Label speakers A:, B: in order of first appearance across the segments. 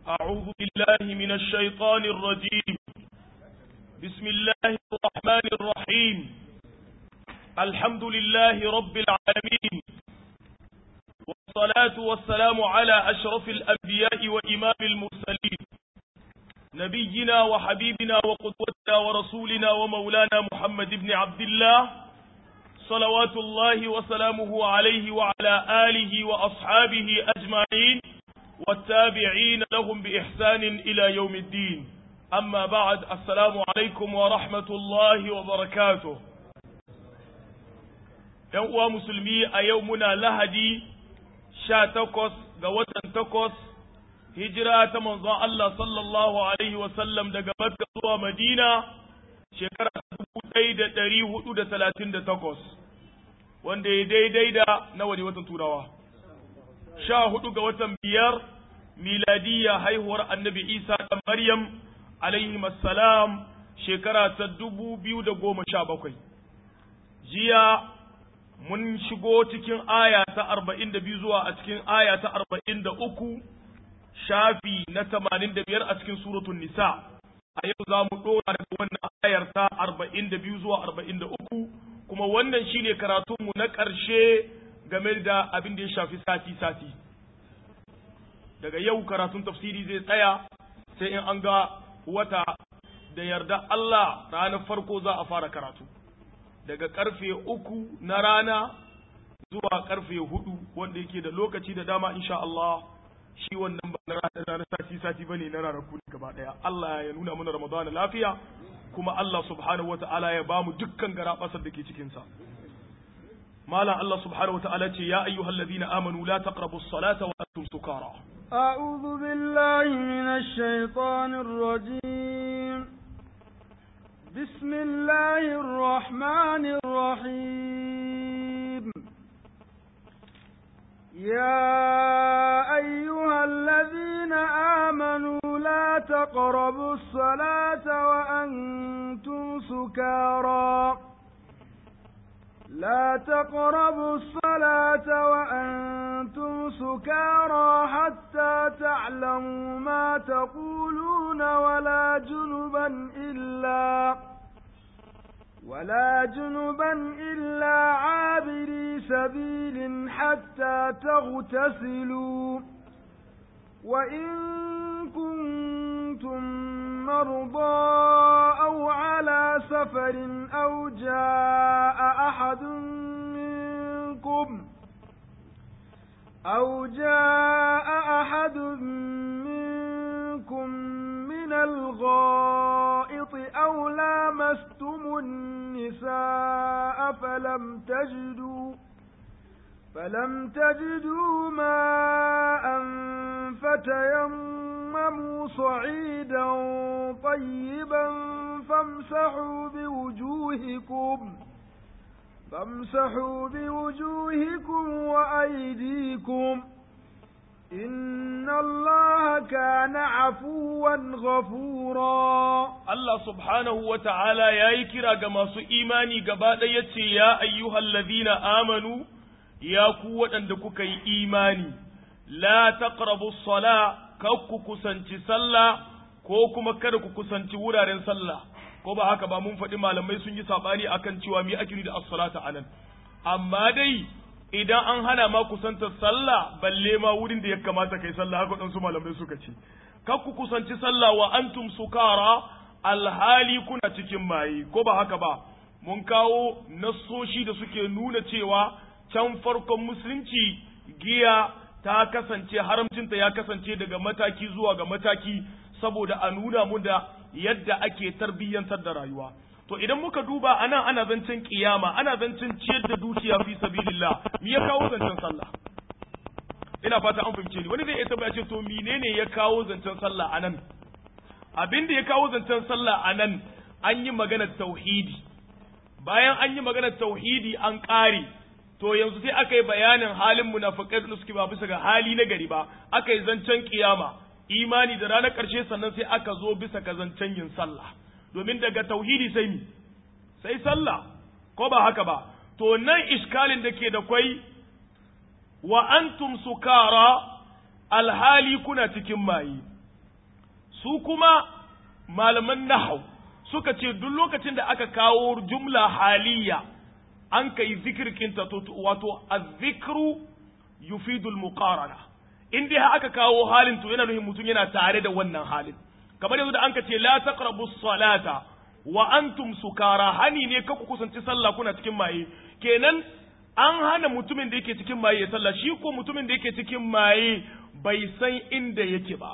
A: أعوذ بالله من الشيطان الرجيم بسم الله الرحمن الرحيم الحمد لله رب العالمين والصلاة والسلام على أشرف الأنبياء وإمام المرسلين نبينا وحبيبنا وقدوتنا ورسولنا ومولانا محمد بن عبد الله صلوات الله وسلامه عليه وعلى آله وأصحابه أجمعين والتابعين لهم بإحسان إلى يوم الدين أما بعد السلام عليكم ورحمة الله وبركاته يوم مسلمي أيومنا لهدي sha takwas ga watan takwas hijira ta manzon Allah sallallahu Alaihi wasallam daga Makka zuwa Madina shekara dubu ɗaya da ɗari hudu da talatin da takwas wanda ya daidai da nawa ne watan turawa sha hudu ga watan biyar miladiyya haihuwar annabi Isa da Maryam alaihi salam shekara ta dubu biyu da goma sha bakwai jiya mun shigo cikin aya ta arba'in da biyu zuwa a cikin aya ta arba'in da uku shafi na tamanin da biyar a cikin suratun nisa a yau za mu ɗora daga wannan ayar ta arba'in da biyu zuwa arba'in da uku kuma wannan shine karatunmu na ƙarshe game da abin da ya shafi sati-sati daga yau karatun tafsiri zai tsaya sai in an ga wata da yarda Allah ranar farko za a fara karatu daga karfe uku na rana zuwa karfe hudu wanda yake da lokaci da dama insha Allah shi wannan ba na rana na sati sati bane na ranaku ne gaba daya Allah ya nuna mana Ramadan lafiya kuma Allah subhanahu wataala ya bamu dukkan garabasar da ke cikin sa malam Allah subhanahu wataala ce ya ayyuhallazina amanu la taqrabus salata wa antum sukara
B: أعوذ بالله من الشيطان الرجيم بسم الله الرحمن الرحيم يا أيها الذين آمنوا لا تقربوا الصلاة وأنتم سكارى لا تقربوا الصلاة وأنتم سكارى حتى تعلموا ما تقولون ولا جنبا إلا ولا جنبا إلا عابري سبيل حتى تغتسلوا وإن كنتم مرضى أو على سفر أو جاء أحد منكم أو جاء أحد منكم من الغائط أو لامستم النساء فلم تجدوا فلم تجدوا ماء فتيمموا صعيدا طيبا فامسحوا بوجوهكم فامسحوا بوجوهكم وأيديكم إن الله كان عفوا غفورا
A: الله سبحانه وتعالى يا يكرا كما سو إيماني قبادة يتي يا أيها الذين آمنوا يا قوة عندك إيماني la taqrabu sala kakku kusanci sallah ko kuma kada ku kusanci wuraren sallah ko ba haka ba mun faɗi malamai sun yi sabani akan cewa mi ake da as-salata anan amma dai idan an hana ma kusantar sallah balle ma wurin da ya kamata kai sallah haka dan su malamai suka ce kakku kusanci sallah wa antum sukara alhali kuna cikin maye ko ba haka ba mun kawo nassoshi da suke nuna cewa can farkon musulunci giya ta kasance haramcinta ya kasance daga mataki zuwa ga mataki saboda a nuna mu da yadda ake tarbiyyantar da rayuwa to idan muka duba ana ana zancen kiyama ana zancen ciyar da dukiya fi sabilillah me ya kawo zancen sallah ina fata an fahimce ni wani zai iya tabbata ce to menene ya kawo zancen sallah anan abin da ya kawo zancen sallah anan an yi maganar tauhidi bayan an yi maganar tauhidi an ƙare to yanzu sai aka yi bayanin halin munafikai da suke ba bisa ga hali na gari ba aka yi zancen kiyama imani da ranar ƙarshe sannan sai aka zo bisa ga zancen yin sallah domin daga tauhidi sai mi sai sallah ko ba haka ba to nan iskalin da ke da kwai wa antum sukara alhali kuna cikin maye su kuma malaman nahau suka ce duk lokacin da aka kawo jumla haliya an kai zikirkinta wato azzikru yufidul muqarana in dai aka kawo halin to yana nufin mutum yana tare da wannan halin kamar yanzu da an ka ce la taqrabu salata wa antum sukara hani ne ka ku kusanci sallah kuna cikin maye kenan an hana mutumin da yake cikin maye ya sallah shi ko mutumin da yake cikin maye bai san inda yake ba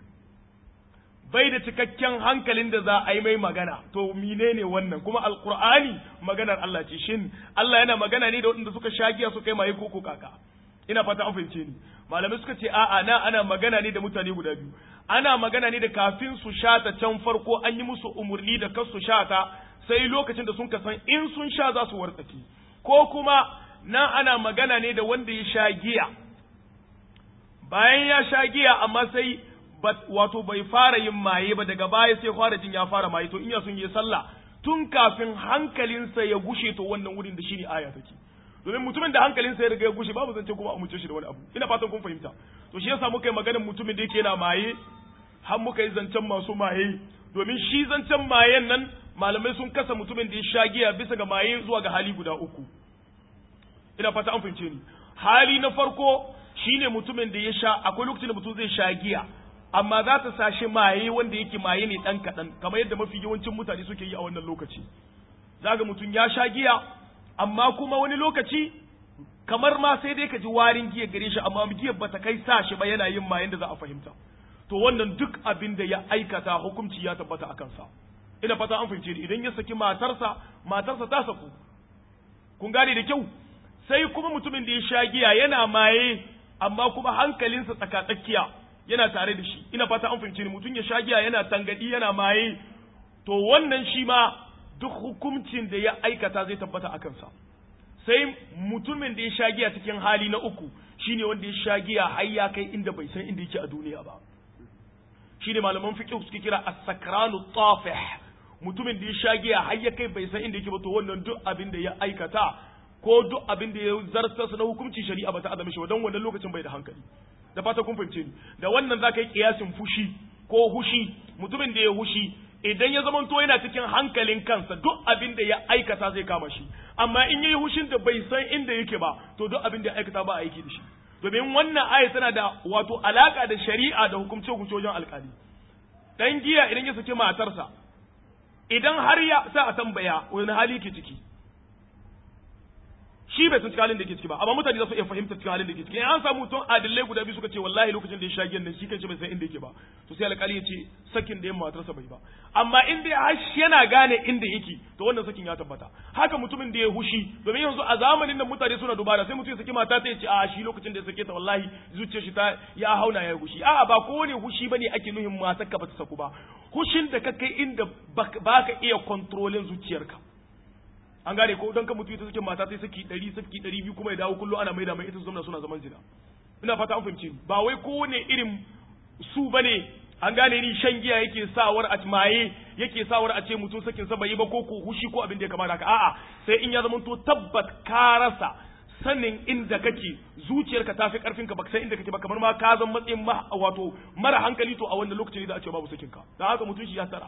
A: bai da cikakken hankalin da za a yi mai magana to menene wannan kuma alqur'ani maganar Allah ce shin Allah yana magana ne da waɗanda suka shagiya suka yi maye ko kaka ina fata an fahimce ni malamai suka ce a'a na ana magana ne da mutane guda biyu ana magana ne da kafin su shata can farko an yi musu umurni da kar su shata sai lokacin da sun kasan in sun sha za su wartsake ko kuma nan ana magana ne da wanda ya sha giya bayan ya sha giya amma sai wato bai fara yin maye ba daga baya sai fara jin ya fara maye to in ya sun yi sallah tun kafin hankalinsa ya gushe to wannan wurin da shine aya take domin mutumin da hankalinsa ya riga ya gushe babu zance kuma a muce shi da wani abu ina fatan kun fahimta to shi yasa muka yi maganar mutumin da yake yana maye har muka yi zancen masu maye domin shi zancen mayen nan malamai sun kasa mutumin da ya sha giya bisa ga maye zuwa ga hali guda uku ina fata an fahimce ni hali na farko shine mutumin da ya sha akwai lokacin da mutum zai sha giya amma za ta sa shi maye wanda yake maye ne dan kaɗan kamar yadda mafi yawancin mutane suke yi a wannan lokaci zaga mutum ya sha giya amma kuma wani lokaci kamar ma sai dai ka ji warin giya gare shi amma giyar bata kai sa shi ba yana yin mayen da za a fahimta to wannan duk abin da ya aikata hukunci ya tabbata a kansa ina fata an fahimce ni idan ya saki matarsa matarsa ta saku kun gane da kyau sai kuma mutumin da ya sha giya yana maye amma kuma hankalinsa tsakatsakiya yana tare da shi ina fata an fahimce ni mutum ya sha giya yana tangadi yana maye to wannan shi ma duk hukuncin da ya aikata zai tabbata a kansa sai mutumin da ya sha giya cikin hali na uku shine wanda ya sha giya har ya kai inda bai san inda yake a duniya ba shine malaman fiqh suke kira as-sakranu tafih mutumin da ya sha giya har ya kai bai san inda yake ba to wannan duk abin da ya aikata ko duk abin da ya zartar na hukunci shari'a ba ta azame shi ba don wannan lokacin bai da hankali da fata kun fahimce ni da wannan za ka yi kiyasin fushi ko hushi mutumin da ya hushi idan ya zama to yana cikin hankalin kansa duk abin da ya aikata zai kama shi amma in yayi hushin da bai san inda yake ba to duk abin da ya aikata ba aiki da shi domin wannan aya tana da wato alaka da shari'a da hukumce hukumce wajen alkali dan giya idan ya saki matarsa idan har ya sa a tambaya wani hali ke ciki shi bai san cikin halin da ke ciki ba amma mutane za su iya fahimta cikin halin da ke ciki in an samu mutum adillai guda biyu suka ce wallahi lokacin da ya sha giyan nan shi kanshi bai san inda yake ba to sai alƙali ya ce sakin da ya matarsa bai ba amma in dai har yana gane inda yake to wannan sakin ya tabbata haka mutumin da ya hushi domin yanzu a zamanin da mutane suna dubara sai mutum ya saki mata ta ce a shi lokacin da ya sake ta wallahi zuciyar shi ta ya hauna ya hushi a'a ba kowane hushi bane ake nuhin matar ka ba ta saku ba hushin da ka kai inda baka iya kontrolin zuciyarka an gane ko don ka mutu ita suke mata sai saki ɗari saki ɗari biyu kuma ya dawo kullum ana maida mai ita su zama suna zaman zina ina fata an fahimci ba wai kowane irin su bane an gane ni shan giya yake sawar a maye yake sawar a ce mutum sakin sa bai ba ko ko hushi ko abin da ya kamata haka a'a sai in ya zama to tabbat ka rasa sanin inda kake zuciyarka ta fi karfin ka baka san inda kake ba kamar ma ka zan matsayin wato mara hankali to a wannan lokacin ne za a ce babu sakin ka dan haka mutum shi ya tara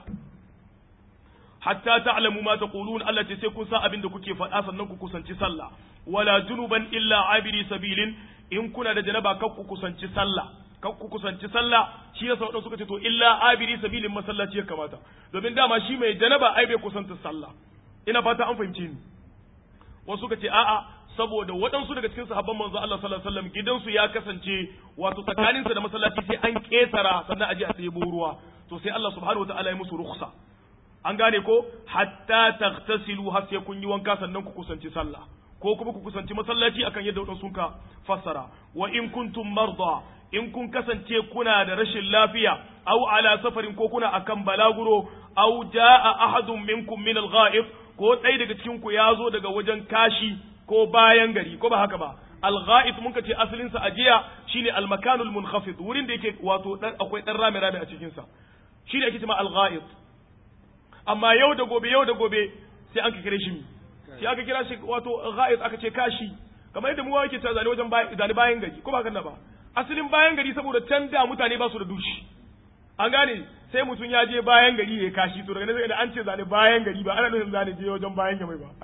A: hatta ta'lamu ma taqulun Allah ce sai kun san abin da kuke faɗa sannan ku kusanci sallah wala junuban illa abiri sabilin in kuna da janaba kar ku kusanci sallah kar ku kusanci sallah shi yasa wadansu suka ce to illa abiri sabilin masallaci ya kamata domin dama shi mai janaba ai bai kusanta sallah ina fata an fahimce ni wasu suka ce a'a saboda waɗansu daga cikin sahabban manzo Allah sallallahu alaihi wasallam gidansu ya kasance wato tsakaninsa da masallaci sai an ketara sannan aje a ɗebo ruwa to sai Allah subhanahu wataala ya musu rukhsa an gane ko hatta taghtasilu har sai kun yi wanka sannan ku kusanci sallah ko kuma ku kusanci masallaci akan yadda wadansu ka fassara wa in kuntum marda in kun kasance kuna da rashin lafiya aw ala safarin ko kuna akan balaguro aw jaa ahadun minkum min al-ghaib ko ɗaya daga cikin ku ya zo daga wajen kashi ko bayan gari ko ba haka ba al-ghaib mun ce asalin sa ajiya shine al-makanul munkhafid wurin da yake wato dan akwai dan rame rame a cikin sa shine ake cewa al-ghaib amma yau da gobe yau da gobe sai an kira shi sai aka kira shi wato ghaib aka ce kashi kamar yadda mu yake ta zane wajen zane bayan gari ko ba haka ba asalin bayan gari saboda can da mutane ba su da dushi an gane sai mutum ya je bayan gari ya kashi to daga nan da an ce zane bayan gari ba ana nufin zane je wajen bayan gamai ba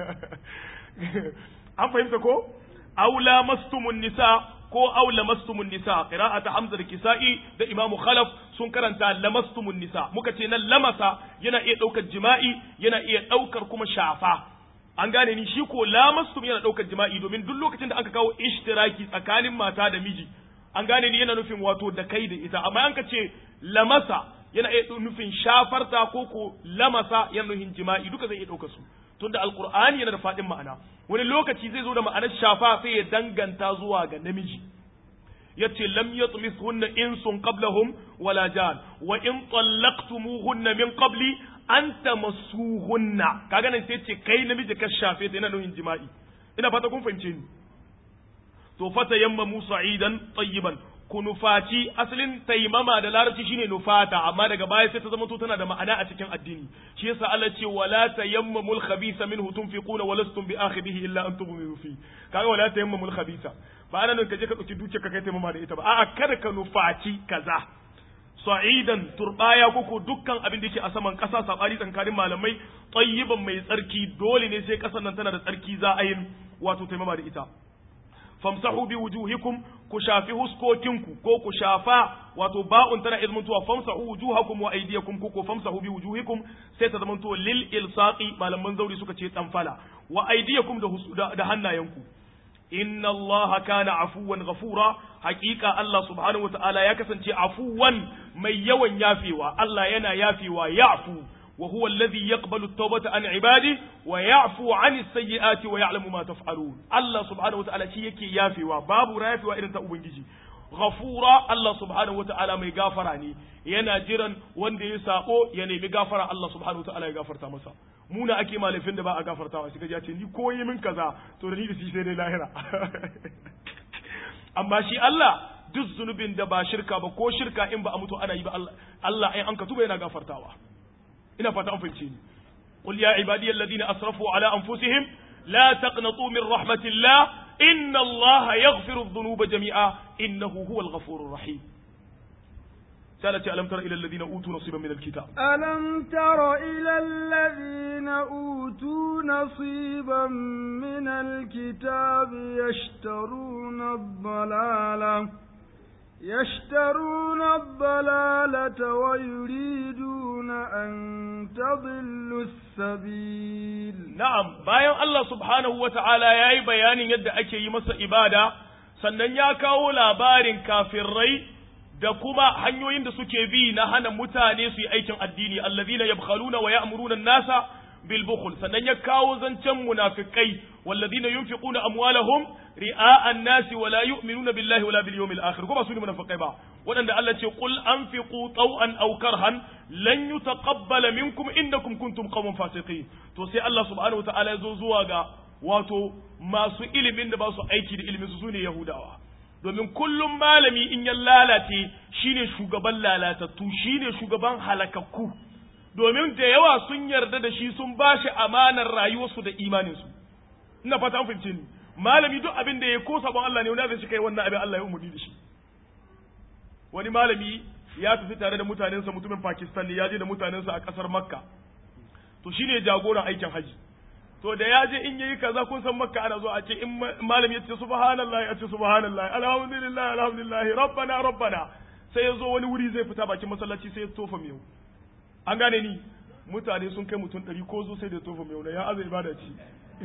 A: an fahimta ko aula mastumun nisa ko aula mastumun nisa qira'ata hamza da kisa'i da imamu khalaf sun karanta lamastumun nisa muka ce nan lamasa yana iya daukar jima'i yana iya daukar kuma shafa an gane ni shi ko lamastum yana daukar jima'i domin duk lokacin da aka kawo ishtiraki tsakanin mata da miji an gane ni yana nufin wato da kai da ita amma an ka ce lamasa yana iya nufin shafarta ko ko lamasa yana nufin jima'i duka zai iya ɗauka su tunda alqur'ani yana da faɗin ma'ana wani lokaci zai zo da ma'anar shafa sai ya danganta zuwa ga namiji yace lam yatmithunna insun qablahum wala jan wa in talaqtumuhunna min qabli an tamassuhunna kaga nan sai ce kai namiji ka shafe ta yana nufin jima'i ina fata kun fahimce ni to fata yamma musa idan tayyiban ku nufaci asalin taimama da larabci shine nufata amma daga baya sai ta zama to tana da ma'ana a cikin addini shi yasa Allah ce wala tayammamul khabitha minhu tunfiquna wa lastum bi akhidhihi illa an tughmiru fi kaga wala tayammamul khabitha ba ana nan kaje ka dauki duke ka kai taimama da ita ba a'a kada ka nufaci kaza sa'idan turbaya koko dukkan abin da yake a saman kasa sabani tsakanin malamai tayyiban mai tsarki dole ne sai kasan nan tana da tsarki za a yi wato taimama da ita famsahu bi wujuhikum ku shafi huskokinku ko ku shafa wato ba'un tana izmantuwa famsahu wujuhakum wa aydiyakum ko ko famsahu bi wujuhikum sai ta zamanto lil ilsaqi malaman zauri suka ce tsanfala wa aydiyakum da da hannayenku inna allaha kana afuwan ghafura haqiqa Allah subhanahu wataala ya kasance afuwan mai yawan yafewa Allah yana yafewa ya'fu وهو الذي يقبل التوبة عن عباده ويعفو عن السيئات ويعلم ما تفعلون الله سبحانه وتعالى شيء يكي يافي وباب رافي وإن تأبنجي غفورا الله سبحانه وتعالى مي غافراني yana jiran wanda ya sako ya nemi gafara Allah subhanahu wa ta'ala ya gafarta masa muna ake malafin da ba a gafartawa shi kaje ce ni koyi min kaza to da ni da shi sai dai lahira amma shi Allah duk zunubin da ba shirka ba ko shirka in ba a mutu ana yi ba Allah Allah ai an ka tuba yana gafartawa ina fata an fahimce ni qul ya ibadi alladhina asrafu ala anfusihim la taqnatu min rahmatillah inna allaha yaghfiru adh-dhunuba jami'a innahu huwal ghafurur rahim سألت ألم تر إلى الذين أوتوا نصيبا من الكتاب
B: ألم تر إلى الذين أوتوا نصيبا من الكتاب يشترون الضلالة يشترون الضلالة ويريدون أن تضلوا السبيل
A: نعم bayan Allah subhanahu wa ta'ala ya yi bayanin yadda ake yi masa ibada sannan ya kawo labarin kafirai da kuma hanyoyin da suke bi na hana mutane su yi aikin addini allazina yabkhaluna wa ya'muruna an-nasa bil bukhl sannan ya kawo zancen munafikai wallazina yunfiquna amwalahum ri'a an-nasi wa la yu'minuna billahi wala bil yawmil akhir kuma su ne munafikai ba waɗanda Allah ce qul anfiqu taw'an aw karhan lan yutaqabbala minkum innakum kuntum qauman fasiqin to sai Allah subhanahu wa ta'ala ya zo zuwa ga wato masu ilimin da ba su aiki da ilimin su sune yahudawa domin kullum malami in ya lalace shine shugaban lalatattu shine shugaban halakakku domin da yawa sun yarda da shi sun ba shi amanar rayuwarsu da imaninsu ina fata an fahimce ni malami duk abin da ya ko sabon Allah ne wani zai shi kai wannan abin Allah ya umurni da shi wani malami ya tafi tare da mutanensa mutumin Pakistan ne ya je da mutanensa a kasar Makka to shine jagoran aikin haji to da ya je in yayi kaza kun san makka ana zo a ce in malami ya ce subhanallahi a ce subhanallahi alhamdulillah alhamdulillah rabbana rabbana sai ya zo wani wuri zai fita bakin masallaci sai ya tofa miyau an gane ni mutane sun kai mutum ɗari ko zo sai da tofa miyau na ya azai ibada ce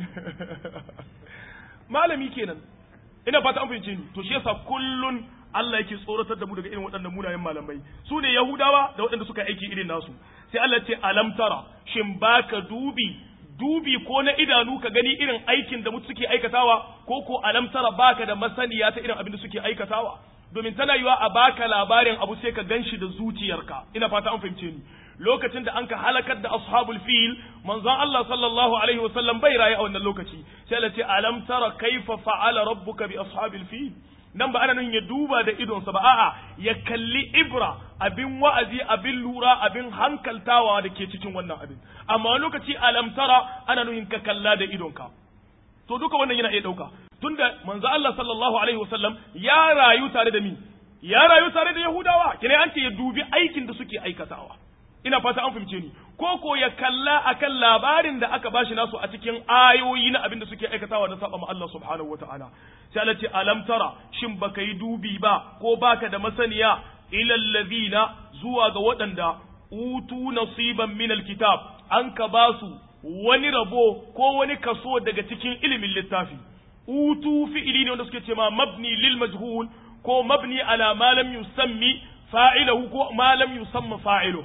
A: malami kenan ina fata an fahimce ni to shi yasa kullun Allah yake tsoratar da mu daga irin waɗannan munayen malamai su ne Yahudawa da waɗanda suka aiki irin nasu sai Allah ce alam tara shin baka dubi dubi ko na idanu ka gani irin aikin da mutu suke aikatawa ko ko alam tara baka da masaniya ta irin abin da suke aikatawa domin tana yiwa a baka labarin abu sai ka ganshi da zuciyarka ina fata an fahimce ni lokacin da anka halakar da ashabul fil manzon Allah sallallahu alaihi wasallam bai raye a wannan lokaci sai Allah ce alam tara kaifa fa'ala rabbuka bi ashabil fil nan ba ana nan ya duba da idonsa ba a'a ya kalli ibra abin wa'azi abin lura abin hankaltawa da ke cikin wannan abin amma lokaci alamtara ana nuhin ka kalla da idonka to duka wannan yana iya dauka tunda manzo Allah sallallahu alaihi wasallam ya rayu tare da mi ya rayu tare da yahudawa kine an ce ya dubi aikin da suke aikatawa ina fata an fahimce ni ko ko ya kalla akan labarin da aka bashi nasu a cikin ayoyi na abin da suke aikatawa da saba ma Allah subhanahu wataala sai Allah ce alam tara shin baka yi dubi ba ko baka da masaniya ila alladhina zuwa ga waɗanda utu nasiban min alkitab an ka basu wani rabo ko wani kaso daga cikin ilimin littafi utu fi'ili ne wanda suke ce ma mabni lil majhul ko mabni ala ma lam yusammi fa'ilahu ko ma lam yusamma fa'iluhu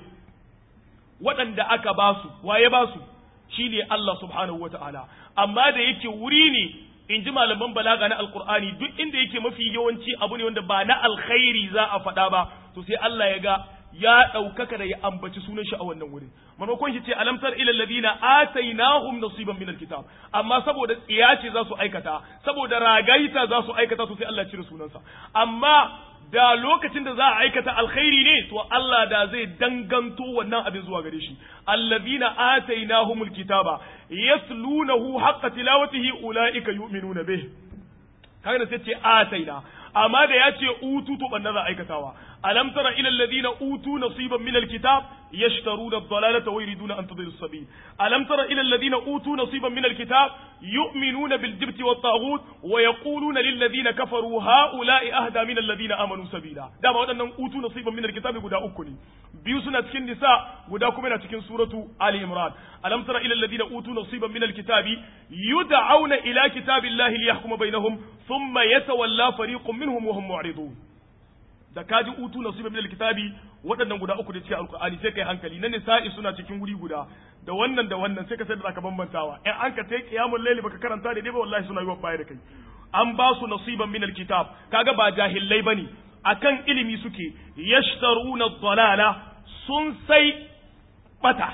A: waɗanda aka ba su waye ba su shine Allah subhanahu wata'ala amma da yake wuri ne in ji malaman balaga na alkur'ani duk inda yake mafi yawanci abu ne wanda ba na alkhairi za a faɗa ba to sai Allah ya ga ya ɗaukaka da ya ambaci sunan shi a wannan wurin maimakon shi ce alamtar ila alladhina atainahum nasiban min alkitab amma saboda tsiya ce za su aikata saboda ragaita za su aikata to sai Allah ya cire sunansa amma da lokacin da za a aikata alkhairi ne to Allah da zai danganto wannan abin zuwa gare shi allazina atainahumul kitaba yaslunahu haqqa tilawatihi ulaika yu'minuna bih kaga sai ce ataina amma da ya ce utu to banna za a aikatawa alam tara ila alladhina utu nasiban min alkitab yashtaruna ad-dalalata wa yuriduna an tadillu as-sabil alam tara ila alladhina utu nasiban min alkitab yu'minuna bil jibti wat taghut wa yaquluna lil ladhina kafaru haula'i ahda min alladhina amanu sabila dama wadannan utu nasiban min alkitab guda uku ne biyu suna cikin nisa guda kuma yana cikin suratu ali imran alam tara ila alladhina utu nasiban min alkitabi yud'auna ila kitabillahi liyahkuma bainahum thumma yatawalla fariqun minhum wa hum mu'ridun da kaji utu nasiba min alkitabi waɗannan guda uku da cikin alqur'ani sai kai hankali na nisa'i suna cikin guri guda da wannan da wannan sai ka sai da zaka bambantawa in an ka tai qiyamul layli baka karanta da dai ba wallahi suna yi wa baya da kai an ba su nasiban min alkitab kaga ba jahillai bane akan ilimi suke yashtaruna dalala sun sai bata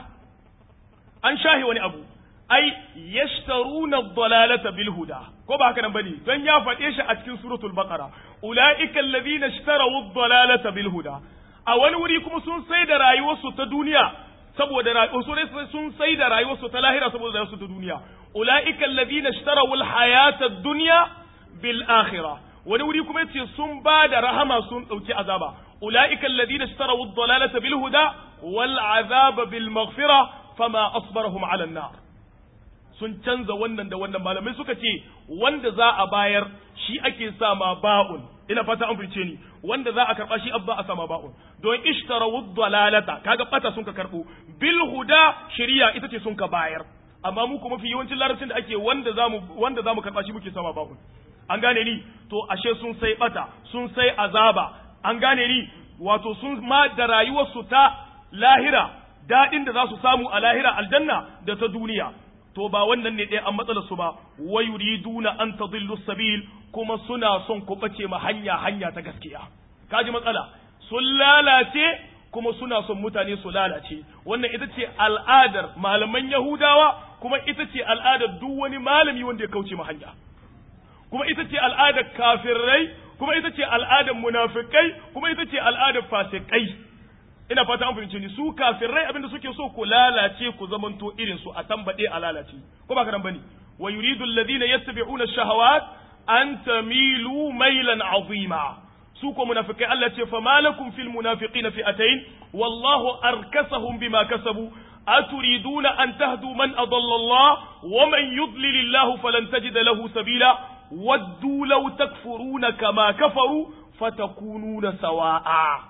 A: an shahi wani abu ai yashtaruna dalalata bil huda ko ba haka nan bane don ya faɗe shi a cikin suratul baqara ulaika alladhina ishtaraw ad-dalalata bil huda a wani wuri kuma sun sai da rayuwarsu ta duniya saboda rayuwarsu sun sai da rayuwarsu ta lahira saboda rayuwarsu ta duniya ulaika alladhina ishtaraw al-hayata ad-dunya bil akhirah wani wuri kuma yace sun ba da rahama sun dauki azaba ulaika alladhina ishtaraw ad-dalalata bil huda wal azaba bil maghfirah fama asbarahum ala an-nar sun canza wannan da wannan malamai suka ce wanda za a bayar shi ake sa ma ba'un ina fata an fice ni wanda za a karba shi abba a sama ba'un don ishtarawu dalalata kaga bata sun ka karbo bil huda shari'a ita ce sun ka bayar amma mu kuma fi yawancin larabcin da ake wanda zamu wanda zamu karba shi muke sama ba'un an gane ni to ashe sun sai bata sun sai azaba an gane ni wato sun ma da rayuwarsu ta lahira dadin da za su samu a lahira aljanna da ta duniya to ba wannan ne ɗaya an matsalar su ba wa yuriduna an tadillu sabil kuma suna son ku bace ma hanya hanya ta gaskiya kaji matsala sun lalace kuma suna son mutane su lalace wannan ita ce al'adar malaman yahudawa kuma ita ce al'adar duk wani malami wanda ya kauce ma hanya kuma ita ce al'adar kafirai kuma ita ce al'adar munafikai kuma ita ce al'adar fasikai ina fata an fahimce ni su kafirai abinda suke so ku lalace ku zamanto irin su a tambade a lalace ko ba karan bane wa yuridu alladhina yattabi'una ash-shahawat an tamilu mailan azima su ko munafikai Allah ce fa malakum fil munafiqina fi'atayn wallahu arkasahum bima kasabu aturiduna an tahdu man adalla Allah wa man yudlil Allah falan tajid lahu sabila waddu law takfuruna kama kafaru fatakununa sawa'a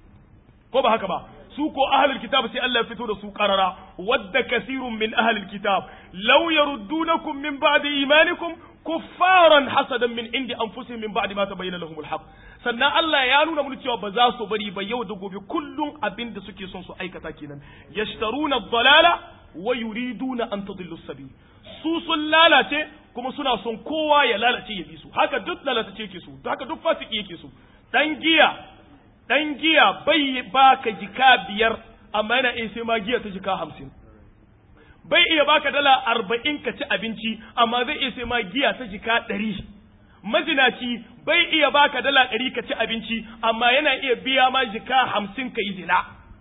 A: ko ba haka ba su ko ahlul kitab sai Allah ya fito da su qarara wadda kasirun min ahlul kitab law yaruddunakum min ba'di imanikum kuffaran hasadan min indi anfusihim min ba'di ma tabayyana lahumul haqq sannan Allah ya nuna mun cewa ba za su bari ba yau da gobe kullum abin da suke son su aikata kenan yashtaruna ad-dalala wa yuriduna an tadillu sabil su sun lalace kuma suna son kowa ya lalace ya bi su haka duk lalace yake su haka duk fasiki yake su dan giya dan giya bai baka jika biyar amma yana iya sai ma giya ta jika hamsin bai iya baka dala arba'in ka ci abinci amma zai iya sai ma giya ta jika ɗari mazinaci bai iya baka dala ɗari ka ci abinci amma yana iya biya ma jika hamsin ka yi zina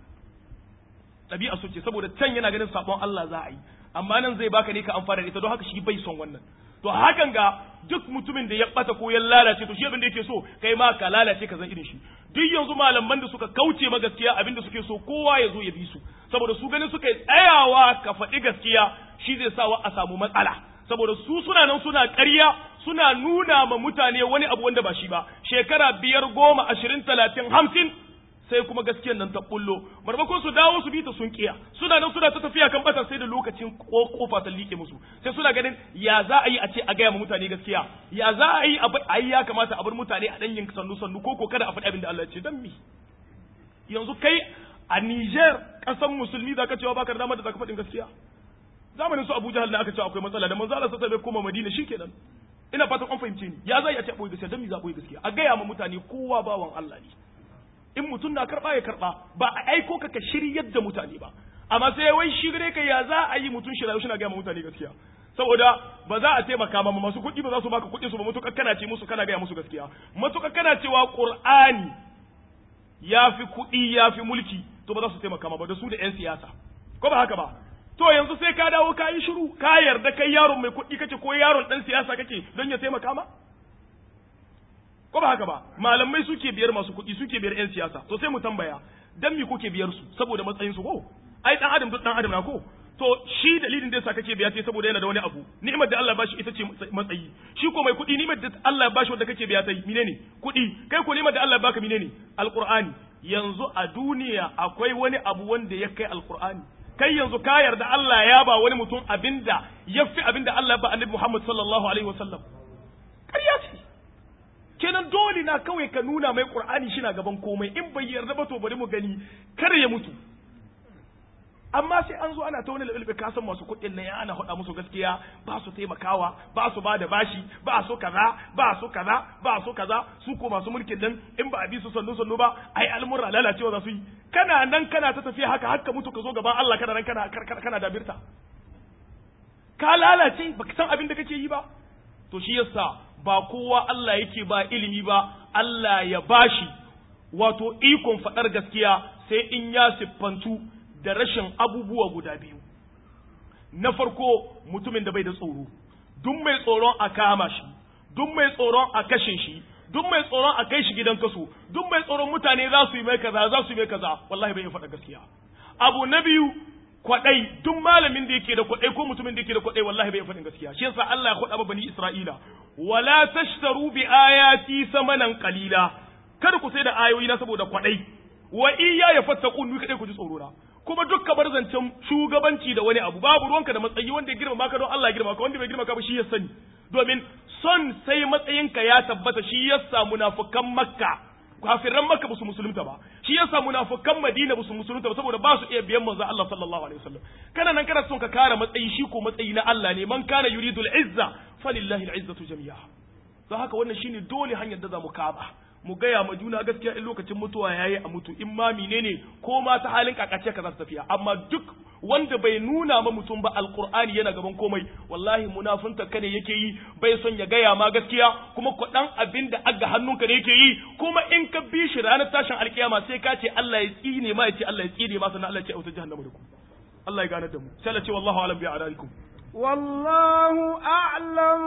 A: ɗabi'a su ce saboda can yana ganin sabon Allah za a yi amma nan zai baka ne ka amfana da ita don haka shi bai son wannan to hakan ga duk mutumin da ya bata ko ya lalace to shi abin da yake so kai ma ka lalace ka zan irin shi duk yanzu malaman da suka kauce ma gaskiya abin da suke so kowa ya zo ya bi su saboda su ganin suka tsayawa ka faɗi gaskiya shi zai sa wa a samu matsala saboda su suna nan suna ƙarya suna nuna ma mutane wani abu wanda ba shi ba shekara biyar goma ashirin talatin hamsin sai kuma gaskiyar nan ta bullo marmakon su dawo su bi ta sun kiya suna nan suna ta tafiya kan bata sai da lokacin kofa ta liƙe musu sai suna ganin ya za a yi a ce a gaya ma mutane gaskiya ya za a yi a yi ya kamata a bar mutane a ɗanyin sannu sannu ko ko kada a faɗi abin da Allah ya ce dan mi yanzu kai a Niger ƙasan musulmi za ka cewa baka da damar da za ka faɗin gaskiya zamanin su Abu Jahal ne aka ce akwai matsala da manzo Allah sai bai koma Madina shikenan ina fatan an fahimce ni ya zai a ce boye gaskiya dan mi za boye gaskiya a gaya ma mutane kowa bawan Allah ne in mutum na karba ya karba ba a aiko ka ka shiryar da mutane ba amma sai wai shirye ka ya za a yi mutum shirayu shi na gaya ma mutane gaskiya saboda ba za a taimaka ma masu kuɗi ba za su baka kuɗin su ba mutukar kana ce musu kana gaya musu gaskiya mutukar kana cewa Qur'ani ya fi kuɗi ya fi mulki to ba za su taimaka ma ba da su da 'yan siyasa ko ba haka ba to yanzu sai ka dawo ka yi shiru ka yarda kai yaron mai kuɗi kake ko yaron ɗan siyasa kake don ya taimaka ma ko ba haka ba malamai suke biyar masu kuɗi suke biyar 'yan siyasa to sai mu tambaya dan me kuke biyar su saboda matsayin su ko ai dan adam duk dan adam na ko to shi dalilin da yasa kake biya sai saboda yana da wani abu ni'imar da Allah ya bashi ita ce matsayi shi ko mai kuɗi ni'imar da Allah ya bashi wanda kake biya sai menene kuɗi kai ko ni'imar da Allah ya baka menene alqur'ani yanzu a duniya akwai wani abu wanda ya kai alqur'ani kai yanzu ka yarda Allah ya ba wani mutum abinda yafi abinda Allah ya ba annabi Muhammad sallallahu alaihi wasallam ƙarya ce kenan dole na kawai ka nuna mai qur'ani shi na gaban komai in bai yarda ba to bari mu gani kar ya mutu amma sai an zo ana ta wani lalbe ka san masu kuɗin nan ana faɗa musu gaskiya ba su taimakawa ba su ba da bashi ba su kaza ba su kaza ba su kaza su ko masu mulkin nan in ba a bi su sannu sannu ba ai al'amura lalacewa za su yi kana nan kana ta tafiya haka haka mutu ka zo gaban Allah kana nan kana kana dabirta ka lalace baka san abin da kake yi ba to shi yasa ba kowa Allah yake ba ilimi ba Allah ya bashi wato ikon faɗar gaskiya sai in ya siffantu da rashin abubuwa guda biyu na farko mutumin da bai da tsoro duk mai tsoron a kama shi duk mai tsoron a kashe shi duk mai tsoron a kai shi gidan kaso duk mai tsoron mutane za su yi mai kaza za su yi mai kaza wallahi bai faɗa gaskiya abu na biyu kwadai duk malamin da yake da kwadai ko mutumin da yake da kwadai wallahi bai faɗin gaskiya shi yasa Allah ya kwada bani Isra'ila wala tashtaru bi ayati samanan qalila kada ku sai da ayoyi na saboda kwadai wa iya ya fattaqun ni kadai ku ji tsoro na kuma duk bar zancen shugabanci da wani abu babu ruwanka da matsayi wanda ya girma ka don Allah ya girma ka wanda bai girma ka ba shi ya sani domin son sai matsayinka ya tabbata shi yasa munafukan makka kafiran makka basu musulunta ba shi yasa munafukan madina basu musulunta ba saboda ba su iya biyan manzo Allah sallallahu alaihi wasallam kana nan kana son ka kare matsayi shi ko matsayi na Allah ne man kana yuridu al-izza falillahi al-izzatu jami'a don haka wannan shine dole hanyar da za mu kaba mu gaya ma juna gaskiya in lokacin mutuwa yayi a mutu in ma menene ko ma ta halin kakace ka za su tafiya amma duk wanda bai nuna ma mutum ba alqur'ani yana gaban komai wallahi munafunta ka ne yake yi bai son ya gaya ma gaskiya kuma kwaɗan abin da aga hannunka ne yake yi kuma in ka bi shi ranar tashin alkiyama sai ka ce Allah ya tsine ma ya ce Allah ya tsine ma sannan Allah ya ce auta jahannama da ku Allah ya gane da mu sai Allah ce wallahu alam bi a'daikum
B: والله أعلم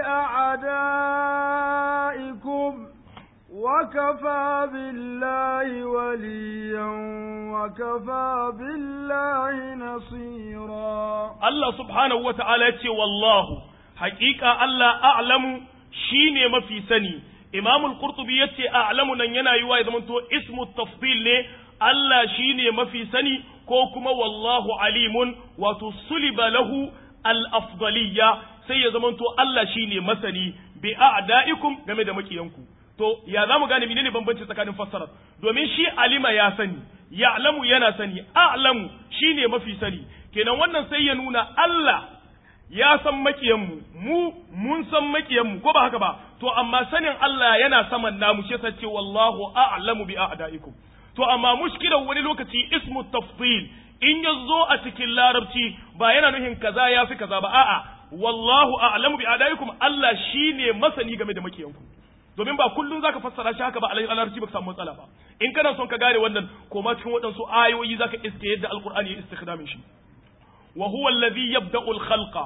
B: بأعدائكم وكفى بالله وليا وكفى بالله نصيرا
A: الله سبحانه وتعالى والله حقيقة الله أعلم شيني ما في سني إمام القرطبي يتي أعلم نن ينا يوا إذا منتو اسم التفضيل لي الله شيني ما في سني كوكما والله عليم وتصلب له الأفضلية سيزمنتو الله شيني مسني بأعدائكم جمد مكيانكم to ya za mu gane menene bambanci tsakanin fassarar domin shi alima ya sani ya'lamu yana sani a'lamu shine mafi sani kenan wannan sai ya nuna Allah ya san makiyanmu mu mun san makiyanmu ko ba haka ba to amma sanin Allah yana saman namu shi yasa ce wallahu a'lamu bi a'daikum to amma mushkilar wani lokaci ismu tafdil in ya zo a cikin larabci ba yana nuhin kaza ya fi kaza ba a'a wallahu a'lamu bi a'daikum Allah shine masani game da makiyanku domin ba kullum zaka fassara shi haka ba alai alarci baka samu matsala ba in kana son ka gane wannan koma cikin waɗansu ayoyi zaka iske yadda alqur'ani ya istikdamin shi wa huwa alladhi yabda'u al-khalqa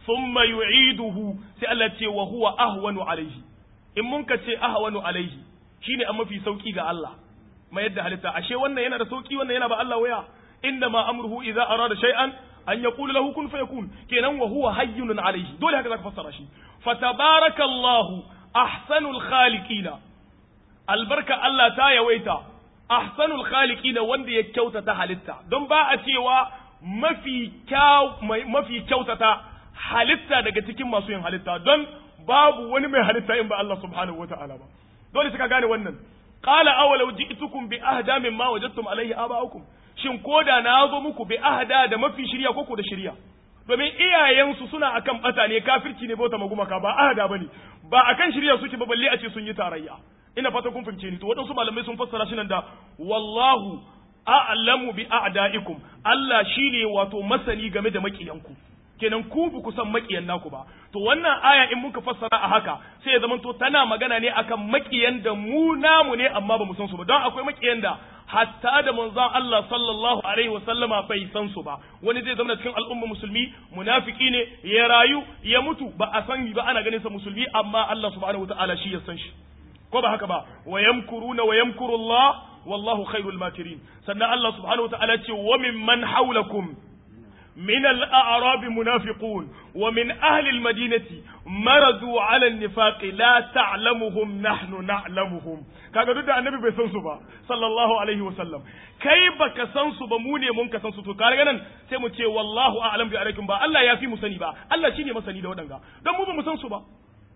A: thumma yu'iduhu sai Allah ce wa huwa ahwanu alaihi in mun ka ce ahwanu alaihi shine a mafi sauki ga Allah mai yadda halitta ashe wannan yana da sauki wannan yana ba Allah waya inna ma amruhu idza arada shay'an an yaqulu lahu kun fayakun kenan wa huwa hayyun alaihi dole haka zaka fassara shi fatabarakallahu ahsanul khaliqina albarka Allah ta yawaita ahsanul khaliqina wanda ya kyautata halitta don ba a cewa mafi kyau mafi kyautata halitta daga cikin masu yin halitta don babu wani mai halitta in ba Allah subhanahu wataala ba dole suka gane wannan qala awalau ji'tukum bi ahda mimma wajadtum alayhi aba'ukum shin koda na zo muku bi ahda da mafi shirya koko da shirya domin iyayensu suna akan bata ne kafirci ne bauta magumaka ba ahda bane ba akan shirya suke ba balle a ce sun yi tarayya ina fata kun fahimce ni to waɗansu malamai sun fassara shi nan da wallahu a'lamu bi a'da'ikum Allah shine wato masani game da makiyanku kenan ku ba ku san makiyan naku ba to wannan aya in muka fassara a haka sai ya zamanto tana magana ne akan makiyan da mu namu ne amma ba mu san su ba don akwai makiyan da hatta da manzon Allah sallallahu alaihi wa sallama bai san su ba wani zai zama cikin al'umma musulmi munafiki ne ya rayu ya mutu ba a san ba ana ganin sa musulmi amma Allah subhanahu wataala shi ya san shi ko ba haka ba wa yamkuruna wa yamkuru Allah wallahu khairul makirin sannan Allah subhanahu wataala ce wa mimman hawlakum من الأعراب منافقون ومن أهل المدينة مرضوا على النفاق لا تعلمهم نحن نعلمهم kaga duk da annabi bai san su ba sallallahu alaihi wa sallam kai baka san su ba mu ne mun ka san su to kaga nan sai mu ce wallahu a'lam bi alaikum ba Allah ya fi mu sani ba Allah shine masani da wadanga dan mu ba mu san su ba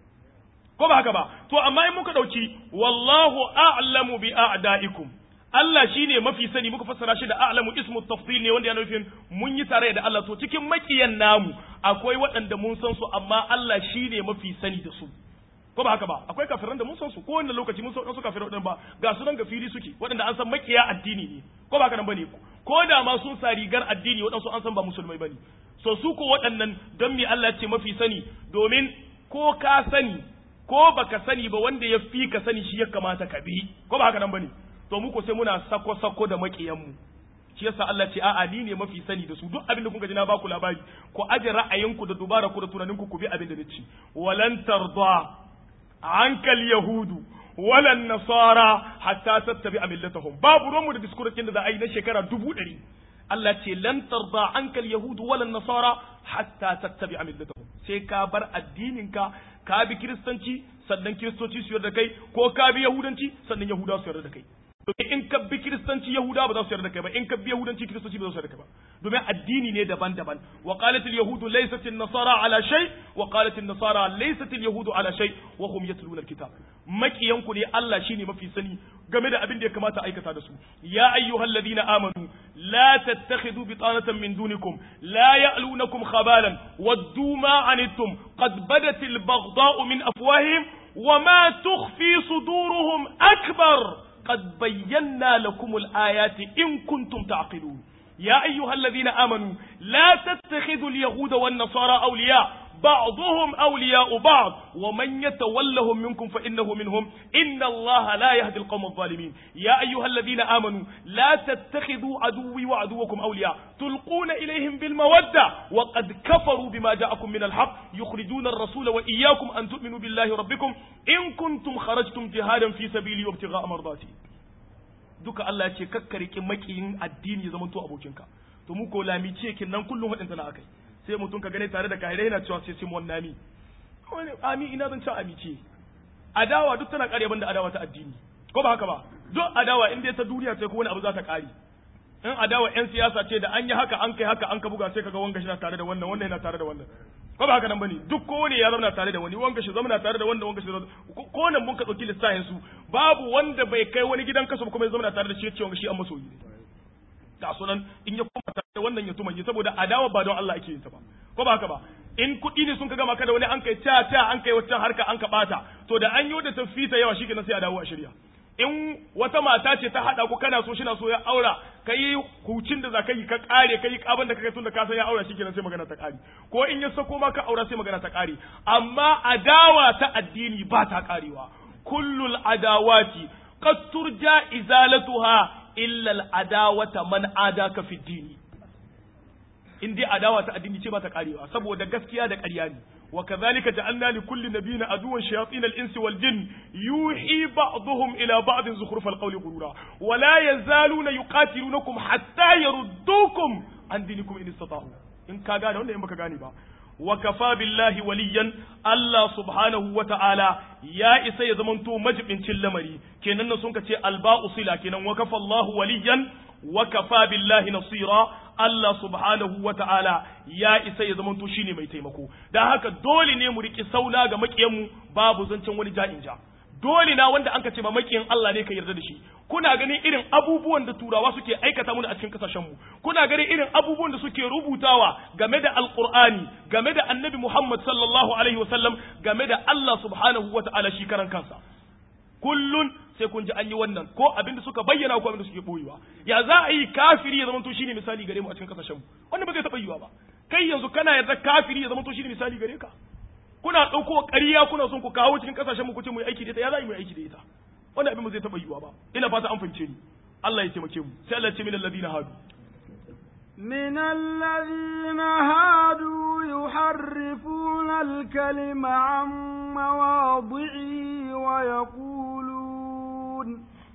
A: ko ba haka ba to amma in muka dauki wallahu a'lamu bi a'daikum Allah shi ne mafi sani muka fassara shi da a'lamu ismu tafsil ne wanda ya nufin mun yi tare da Allah to cikin makiyan namu akwai waɗanda mun san su amma Allah shi ne mafi sani da su ko ba haka ba akwai kafiran da mun san su ko wanda lokaci mun san su kafirai waɗanda ba ga su nan gafiri suke waɗanda an san makiya addini ne ko ba haka nan bane ko da ma sun sa rigar addini waɗansu an san ba musulmai bane so su ko waɗannan don me Allah ya ce mafi sani domin ko ka sani ko baka sani ba wanda ya fi ka sani shi ya kamata ka bi ko ba haka nan bane to mu ko sai muna sako sako da makiyanmu shi yasa Allah ce a'a ni ne mafi sani da su duk abin da kun ji na baku labari ku aje ra'ayinku da dubara ku da tunaninku ku bi abin da nace walan tarda ankal yahudu walan nasara hatta tattabi millatahum babu ruwanmu da diskurakin da za a yi na shekara dubu ɗari Allah ce lan tarda ankal yahudu walan nasara hatta tattabi millatahum sai ka bar addininka ka bi kiristanci sannan kiristoci su yarda kai ko ka bi yahudanci sannan yahudawa su yarda da kai domin in ka bi kiristanci yahuda ba za su yarda kai ba in ka bi yahudanci kiristoci ba za su yarda kai ba domin addini ne daban-daban wa qalat al yahudu laysat an nasara ala shay wa qalat an nasara laysat al yahudu ala shay wa hum yatluna al kitab makiyan ku ne Allah shine mafi sani game da abin da ya kamata aikata da su ya ayyuhal ladina amanu la tattakhidhu bitanatan min dunikum la ya'lunakum khabalan waddu ma anittum qad badat al baghdha'u min afwahihim وما تخفي صدورهم أكبر قد بينا لكم الآيات إن كنتم تعقلون يا أيها الذين آمنوا لا تتخذوا اليهود والنصارى أولياء بعضهم أولياء بعض ومن يتولهم منكم فإنه منهم إن الله لا يهدي القوم الظالمين يا أيها الذين آمنوا لا تتخذوا عدوي وعدوكم أولياء تلقون إليهم بالمودة وقد كفروا بما جاءكم من الحق يخرجون الرسول وإياكم أن تؤمنوا بالله ربكم إن كنتم خرجتم جهادا في سبيلي وابتغاء مرضاتي duka Allah ce kakkarike makiyin addini ya zamanto abokinka to mu ko lami ce kin nan kullum wadanta na akai sai mutum ka gane tare da kahirai yana cewa sai simon nami wani ami ina zan ci ami ce adawa duk tana kare banda adawa ta addini ko ba haka ba duk adawa in dai ta duniya sai ko wani abu za ta kare in adawa yan siyasa ce da an yi haka an kai haka an ka buga sai kaga wanga shi na tare da wannan wannan yana tare da wannan ko ba haka nan bane duk kowane ya zama tare da wani wanga shi zama tare da wanda wanga shi ko nan mun ka dauki lissafin su babu wanda bai kai wani gidan kaso kuma ya zama tare da shi ya ce wanga shi an masoyi ne ga sunan in ya koma tare da wannan ya tumanye saboda adawa ba don Allah ake yin ta ba ko ba haka ba in kuɗi ne sun ka gama ka da wani an kai ta ta an kai waccan harka an ka bata to da an yi da tafita yawa shi kenan sai a dawo a shirya in wata mata ce ta haɗa ku kana so shi na so ya aura ka yi hucin da za ka yi ka ƙare ka yi ƙaban da ka kai tun da ka san ya aura shi kenan sai magana ta ƙare ko in ya sako ma ka aura sai magana ta ƙare amma adawa ta addini ba ta ƙarewa kullul adawati qad turja izalatuha illa al adawata man adaka fi dini in dai adawa ta addini ce ba ta karewa saboda gaskiya da ƙarya ne wa kadhalika ja'alna li kulli nabiyyin aduwwan shayatin al-insi wal jin yuhi ba'dhum ila ba'd zukhruf al-qawli ghurura wa la yazaluna yuqatilunakum hatta yaruddukum an dinikum in istata'u in ka gane wanda in baka gane ba wa kafa billahi waliyan Allah subhanahu wa ta'ala ya isa ya zamanto majibincin lamari kenan nan sun ka ce alba'u sila kenan wa kafa Allahu waliyan wa kafa billahi nasira Allah subhanahu wa ta'ala ya isa ya zamanto shine mai taimako dan haka dole ne mu riki sauna ga makiyanmu babu zancen wani ja'in ja dole na wanda anka ce ma makiyin Allah ne ka yarda da shi kuna ganin irin abubuwan da turawa suke aikata mana a cikin kasashen mu kuna ganin irin abubuwan da suke rubutawa game da alqur'ani game da annabi Muhammad sallallahu alaihi wasallam game da Allah subhanahu wa ta'ala shi karan kansa kullun sai kun ji an yi wannan ko abin da suka bayyana ko abin da suke boyewa ya za a yi kafiri ya zamanto shine misali gare mu a cikin kasashen mu wannan ba zai taɓa yiwa ba kai yanzu kana yarda kafiri ya zamanto shine misali gare ka kuna ɗauko ƙarya kuna son ku kawo cikin kasashen mu ku ce mu yi aiki da ita ya za mu yi aiki da ita wannan abin ba zai taɓa yiwa ba ina fata an fahimce ni Allah ya taimake mu sai Allah ya ce min alladina hadu
B: من الذين هادوا يحرفون الكلم عن مواضعه ويقولون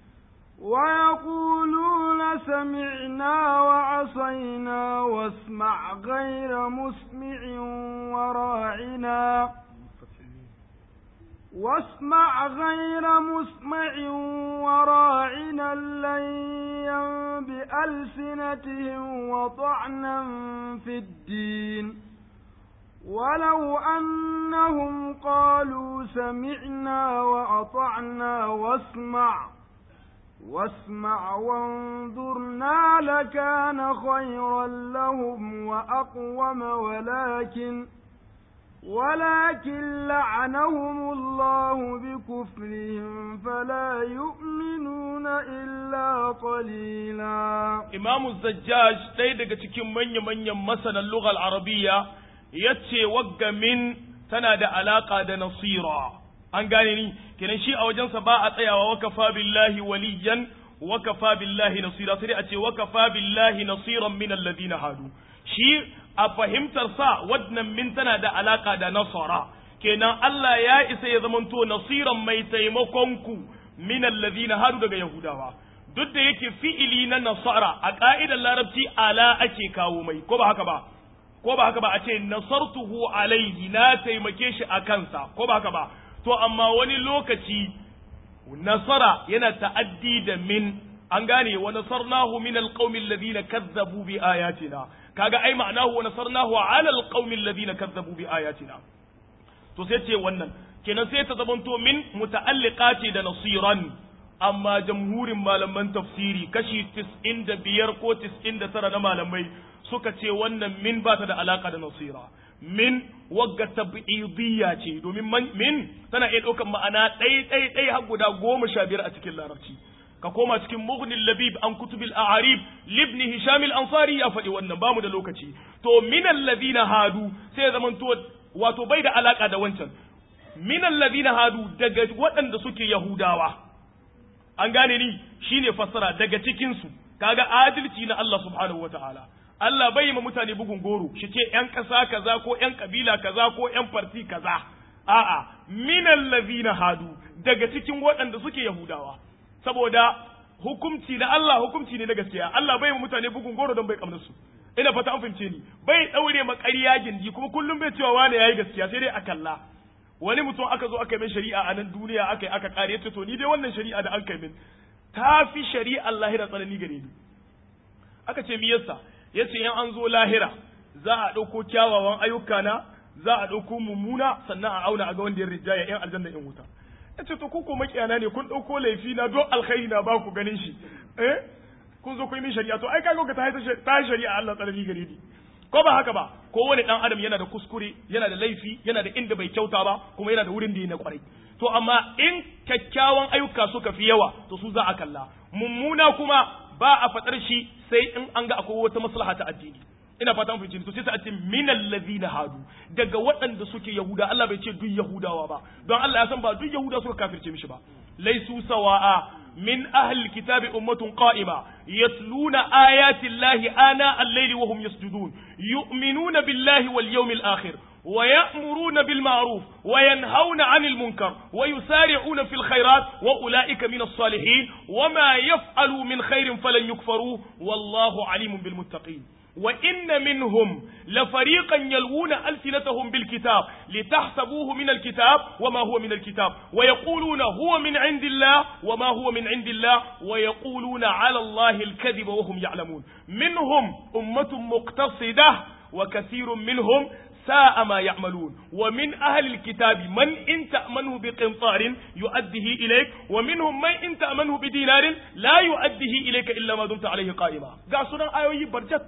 B: ويقولون سمعنا وعصينا واسمع غير مسمع وراعنا واسمع غير مسمع وراعنا ليا بألسنتهم وطعنا في الدين ولو أنهم قالوا سمعنا وأطعنا واسمع واسمع وانظرنا لكان خيرا لهم وأقوم ولكن ولكن لعنهم الله بكفرهم فلا يؤمنون إلا قليلا
A: إمام الزجاج ɗaya cikin manya-manyan masanan lughal arabiya yace wagga min tana da alaka da nasira an gane ni kenan shi a wajensa ba a tsayawa wakafa billahi waliyan wakafa billahi nasira sai a ce wakafa billahi nasiran min alladhina hadu shi a fahimtar sa wannan min tana da alaka da nasara kenan Allah ya isa ya zamanto nasiran mai taimakon ku min alladhina hadu daga yahudawa duk da yake fi'ili na nasara a ka'idar larabci ala ake kawo mai ko ba haka ba ko ba haka ba a ce nasartuhu alaihi na taimake shi a kansa ko ba haka ba to amma wani lokaci nasara yana ta'addi da min an gane wa nasarnahu min alqaumi alladhina kazzabu bi ayatina kaga ai ma'anahu wa nasarnahu ala alqaumi alladhina kazzabu bi ayatina to sai ce wannan kenan sai ta zamanto min muta'alliqati da nasiran amma jamhurin malaman tafsiri kashi 95 ko 99 na malamai suka ce wannan min ba ta da alaka da nasira min wagga tab'idiyya ce domin min tana iya ɗaukar ma'ana ɗai ɗai ɗai har guda goma sha biyar a cikin larabci ka koma cikin mughnil labib an kutubil a'arib libni hisham al-ansari ya faɗi wannan bamu da lokaci to min alladhina hadu sai ya zamanto wato bai da alaka da wancan min alladhina hadu daga waɗanda suke yahudawa an gane ni shine fassara daga cikin su kaga adalci na Allah subhanahu wataala Allah bai ma mutane bugun goro shi ce ‘yan ƙasa kaza ko ‘yan ƙabila kaza ko ‘yan farti kaza, a'a, minan lazina hadu daga cikin waɗanda suke Yahudawa, saboda hukumci na Allah hukumci ne na gaskiya, Allah bai ma mutane bugun goro don bai kamar su. Ina fata an fahimce ni, bai ɗaure ma ƙarya gindi kuma kullum bai cewa wane yayi gaskiya sai dai a kalla. Wani mutum aka zo aka yi min shari'a a nan duniya aka yi aka ƙare ya ce to ni dai wannan shari'a da an kai min ta fi shari'a lahira tsanani gare ni. Aka ce mi yasa? ya ce in an zo lahira za a ɗauko kyawawan ayyuka na za a ɗauko mummuna sannan a auna a ga wanda ya rijaya yan aljanna in wuta ya ce to ko makiyana ne kun ɗauko laifi na don alkhairi na ba ku ganin shi eh kun zo kun yi min shari'a to ai kaga ka ta shari'a Allah tsanani gare ni ko ba haka ba ko wani dan adam yana da kuskure yana da laifi yana da inda bai kyauta ba kuma yana da wurin da ya na kwarai to amma in kyakkyawan ayyuka suka fi yawa to su za a kalla mummuna kuma ba a faɗar shi sai in an ga akwai wata maslaha ta addini ina fata mun fahimci to sai ta ce minal ladina hadu daga waɗanda suke yahuda Allah bai ce duk yahudawa ba don Allah ya san ba duk yahuda suka kafirce mishi ba laisu sawa'a min ahli alkitabi ummatun qa'ima yatluna ayati llahi ana al-layli wa hum yasjudun yu'minuna billahi wal yawmil akhir ويأمرون بالمعروف وينهون عن المنكر ويسارعون في الخيرات وأولئك من الصالحين وما يفعلوا من خير فلن يكفروا والله عليم بالمتقين وإن منهم لفريقا يلوون ألسنتهم بالكتاب لتحسبوه من الكتاب وما هو من الكتاب ويقولون هو من عند الله وما هو من عند الله ويقولون على الله الكذب وهم يعلمون منهم أمة مقتصدة وكثير منهم ساء ما يعملون ومن أهل الكتاب من إن تأمنه بقنطار يؤديه إليك ومنهم من إن تأمنه بدينار لا يؤديه إليك إلا ما دمت عليه قائما قاسنا آيوي برجت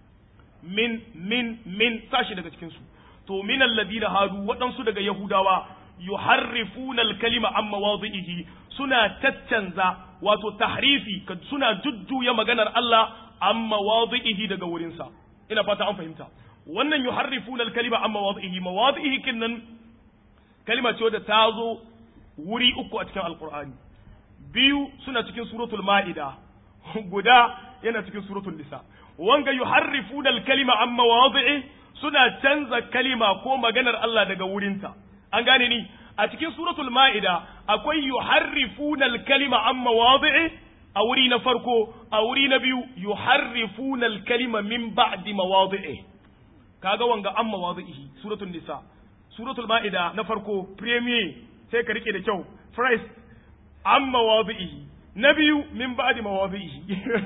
A: من من من ساشي daga cikin su to min alladina hadu waɗansu daga yahudawa yuharrifuna al-kalima an mawadhihi suna taccanza wato tahrifi suna jujjuya maganar Allah an mawadhihi daga wurinsa ina fata an fahimta wannan yuharrifuna al-kalima an mawadhihi mawadhihi kinnan kalima ce wadda ta zo wuri uku a cikin alqur'ani biyu suna cikin suratul ma'ida guda yana cikin suratul nisa wanga yuharrifuna al-kalima an mawadhihi suna canza kalima ko maganar Allah daga wurinta an gane ni a cikin suratul ma'ida akwai yuharrifuna al-kalima an mawadhi'i a wuri na farko a wuri na biyu yuharrifuna al-kalima min ba'di mawadhi'i kaga wanga an mawadhi'i suratul nisa suratul ma'ida na farko premier sai ka rike da kyau first an mawadhi'i na biyu min ba'di mawadhi'i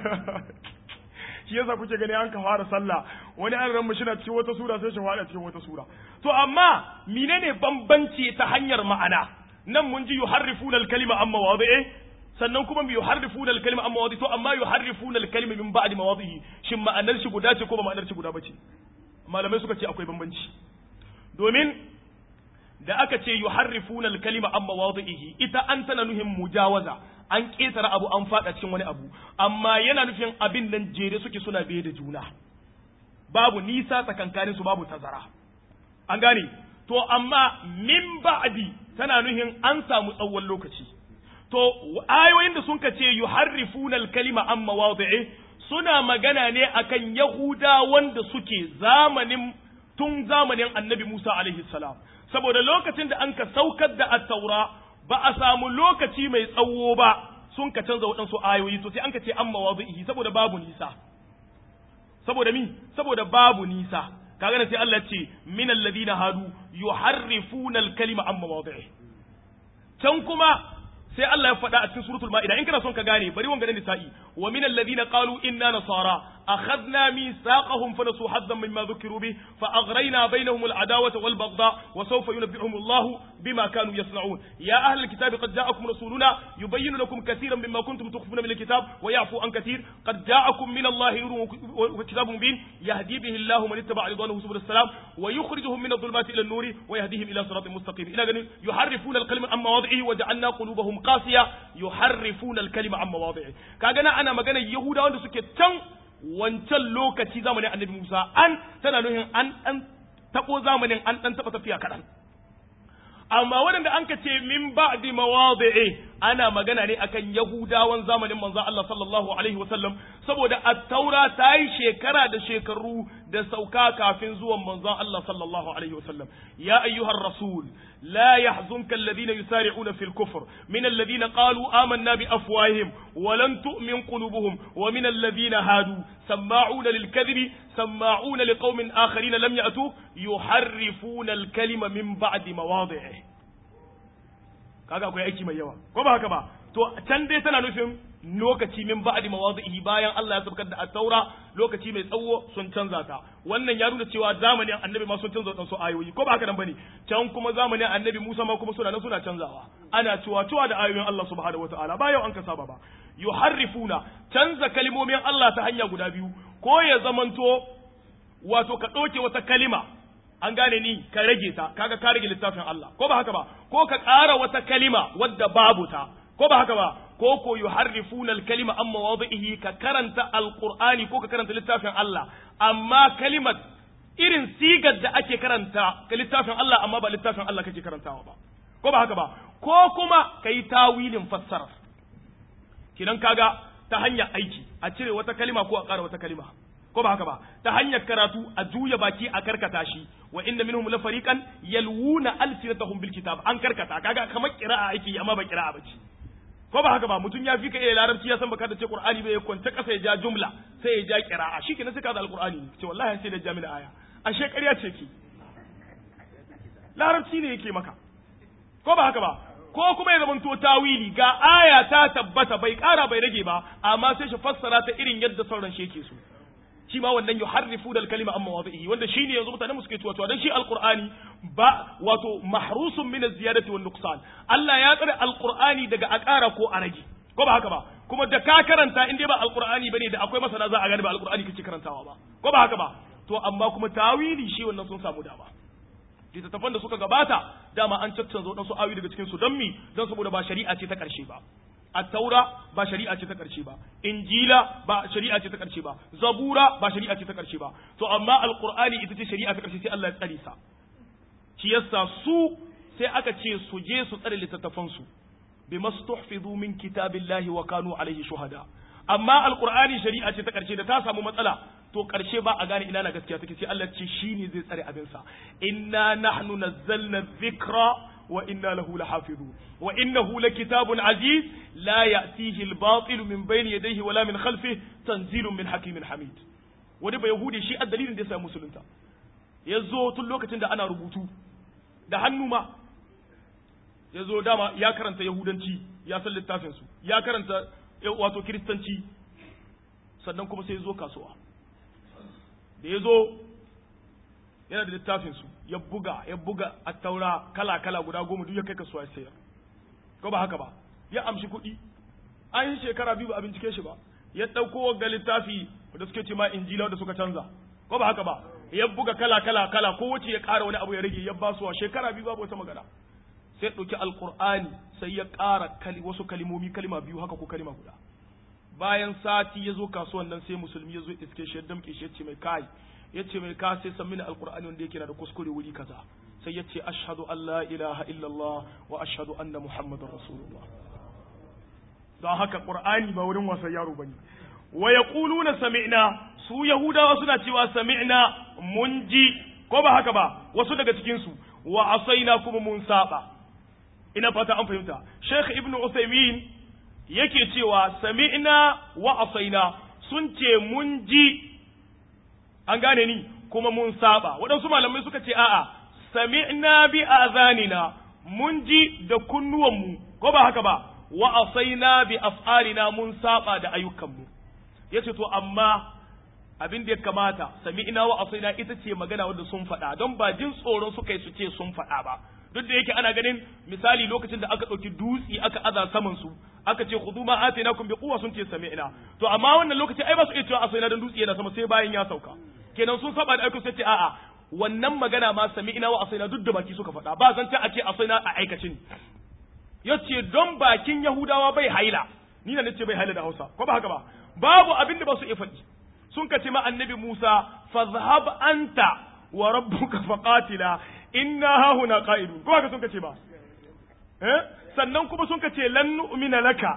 A: shi yasa kuke gani an ka fara sallah wani an ran shi na cikin wata sura sai shi fara cikin wata sura to amma menene bambanci ta hanyar ma'ana nan mun ji yuharrifuna al-kalima amma mawadi'i sannan kuma mu yuharrifuna al-kalima amma mawadi'i to amma yuharrifuna al-kalima min ba'di mawadi'i shin ma'anar shi guda ce ko ba ma'anar shi guda bace malamai suka ce akwai bambanci domin da aka ce yuharrifuna al-kalima amma mawadi'i ita an tana nuhin mujawaza an ƙetare abu an faɗa cikin wani abu amma yana nufin abin nan jere suke suna biye da juna babu nisa tsakankanin su babu tazara an gane to amma min ba'di tana nuhin an samu tsawon lokaci to ayoyin da sun ka ce yuharrifuna al-kalima an mawadi'i suna magana ne akan yahuda wanda suke zamanin tun zamanin annabi Musa alaihi salam saboda lokacin da an ka saukar da at-taura ba a samu lokaci mai tsawo ba sun ka canza waɗansu ayoyi to sai an ka ce an mawadu'ihi saboda babu nisa saboda mi saboda babu nisa kaga ne sai Allah ce min alladhina hadu yuharrifuna al-kalima an mawadu'ihi can kuma sai Allah ya faɗa a cikin suratul ma'ida in kana son ka gane bari wanga da nisa'i wa min alladhina qalu inna nasara akhadna mithaqahum fa nasu haddan mimma dhukiru bi fa aghrayna bainahum al'adawata wal baghdha wa sawfa yunabbi'uhum Allah bima kanu yasna'un ya ahli alkitabi qad ja'akum rasuluna yubayyinu lakum katiran mimma kuntum tukhfuna min alkitab wa ya'fu an katir qad ja'akum min Allah nurun wa kitabun mubin yahdi bihi Allah man ittaba'a ridwanahu subul salam wa yukhrijuhum min adh-dhulumati ila an-nur wa yahdihim ila siratin mustaqim ila ganin yuharrifuna al-kalima amma wad'ihi wa ja'alna qulubahum qasiya yuharrifuna al-kalima amma mawadi'i kaga na ana magana yahudawa wanda suke can wancan lokaci zamanin annabi Musa an tana nuhin an dan tabo zamanin an dan taba tafiya kadan amma waɗanda an ka ce min ba'di mawadi'i ana magana ne akan yahudawan zamanin manzon Allah sallallahu alaihi wasallam saboda at-taura ta yi shekara da shekaru da sauka kafin zuwan manzon Allah sallallahu alaihi wasallam ya ayyuhar rasul لا يحزنك الذين يسارعون في الكفر من الذين قالوا آمنا بأفواههم ولن تؤمن قلوبهم ومن الذين هادوا سماعون للكذب سماعون لقوم آخرين لم يأتوا يحرفون الكلمة من بعد مواضعه kaga akwai aiki mai yawa ko ba haka ba to can dai tana nufin lokaci min ba'di mawadhihi bayan Allah ya sabkar da at-taura lokaci mai tsawo sun canza ta wannan ya nuna cewa zamanin annabi ma sun canza wadansu ayoyi ko ba haka nan bane can kuma zamanin annabi Musa ma kuma suna nan suna canzawa ana cewa cewa da ayoyin Allah subhanahu wataala ba yau an ka saba ba yuharrifuna canza kalmomin Allah ta hanya guda biyu ko ya zamanto wato ka ɗauke wata kalima an gane ni ka rage ta kaga ka rage littafin Allah ko ba haka ba ko ka ƙara wata kalima wadda babu ta ko ba haka ba ko ko yuharrifuna al-kalima amma wadhihi ka karanta alqur'ani ko ka karanta littafin Allah amma kalimat irin sigar da ake karanta ka littafin Allah amma ba littafin Allah kake karantawa ba ko ba haka ba ko kuma kai tawilin fassara kidan kaga ta hanyar aiki a cire wata kalima ko a ƙara wata kalima ko ba haka ba ta hanyar karatu a juya baki a karkata shi wa inna minhum la fariqan yalwuna alsinatahum bil kitab an karkata kaga kamar qira'a aiki amma ba qira'a bace ko ba haka ba mutum ya fi ka iya larabci ya san baka da ce qur'ani bai kwanta kasa ya ja jumla sai ya ja qira'a shikenan sai ka da alqur'ani ce wallahi sai da jami'a aya ashe ƙarya ce ki larabci ne yake maka ko ba haka ba ko kuma ya zamanto tawili ga aya ta tabbata bai ƙara bai rage ba amma sai shi fassara ta irin yadda sauran shi yake so shi ma wannan yuharrifu dal kalima amma wadhihi wanda shine yanzu mutane musu ke tuwa dan shi alqur'ani ba wato mahrusun min az-ziyadati wan nuqsan Allah ya tsare alqur'ani daga a ƙara ko a rage ko ba haka ba kuma da ka karanta in dai ba alqur'ani bane da akwai masana za a gane ba alqur'ani kake karantawa ba ko ba haka ba to amma kuma tawili shi wannan sun samu dama littattafan da suka gabata dama an caccanza waɗansu ayoyi daga cikin su don mi don saboda ba shari'a ce ta ƙarshe ba attaura ba shari'a ce ta ƙarshe ba injila ba shari'a ce ta ƙarshe ba zabura ba shari'a ce ta ƙarshe ba to amma alqur'ani ita ce shari'a ta ƙarshe sai Allah ya tsare sa shi yasa su sai aka ce su je su tsare littattafan su bimastuhfizu min kitabillahi wa kanu alaihi shuhada amma alqur'ani shari'a ce ta ƙarshe da ta samu matsala to ƙarshe ba a gane ina na gaskiya take sai Allah ce shine zai tsare abin sa inna nahnu nazzalna dhikra wa inna lahu lahafizun wa innahu lakitabun aziz la ya'tihi al-batil min bayni yadayhi wala min khalfihi tanzilun min hakimin hamid wani bai yahudi shi a dalilin da ya samu musulunta ya zo tun lokacin da ana rubutu da hannu ma ya zo dama ya karanta yahudanci ya san littafin su ya karanta wato kiristanci sannan kuma sai ya zo kasuwa da ya zo yana da littafin su ya buga ya buga a taura kala kala guda goma duk ya kai kasuwa ya sayar ko ba haka ba ya amshi kuɗi an yi shekara biyu ba a bincike shi ba ya ɗauko ga littafi da suke ce ma injila da suka canza ko ba haka ba ya buga kala kala kala ko wace ya ƙara wani abu ya rage ya basuwa shekara biyu babu wata magana sai ya ɗauki alƙur'ani sai ya ƙara kali wasu kalimomi kalima biyu haka ko kalima guda bayan sati ya zo kasuwan nan sai musulmi ya zo iske shi ya damƙe shi ya ce mai kai ya ce mai ka sai san mini alƙur'ani wanda yake na da kuskure wuri kaza sai ya ce ashhadu an la ilaha illallah wa ashhadu anna muhammadar rasulullah don haka qur'ani ba wurin wasan yaro bane wa yaquluna sami'na su yahudawa suna cewa sami'na mun ji ko ba haka ba wasu daga cikin su wa asaina kuma mun saba ina fata an fahimta sheikh ibnu usaymin yake cewa sami'na wa asaina sun ce mun ji an gane ni kuma mun saba waɗansu malamai suka ce a'a sami'na bi azanina mun ji da kunnuwanmu ko ba haka ba wa asaina bi af'alina mun saba da ayyukanmu yace to amma abin da ya kamata sami'na wa asaina ita ce magana wanda sun faɗa don ba jin tsoron suka yi su ce sun faɗa ba duk da yake ana ganin misali lokacin da aka ɗauki dutse aka aza saman su aka ce khudhu ma atainakum bi quwwa sun ce sami'na to amma wannan lokaci ai ba su iya cewa asaina dan dutse yana sama sai bayan ya sauka kenan sun saba da aiko sai ce a'a wannan magana ma sami'na wa asaina duk da baki suka faɗa ba zan ta a ce asaina a aikacin yace don bakin yahudawa bai haila ni na nace bai haila da Hausa ko ba haka ba babu abin da ba su iya faɗi sun kace ma annabi Musa fazhab anta wa rabbuka faqatila inna hahuna qa'idun ko haka sun kace ba eh sannan kuma sun kace lan nu'mina laka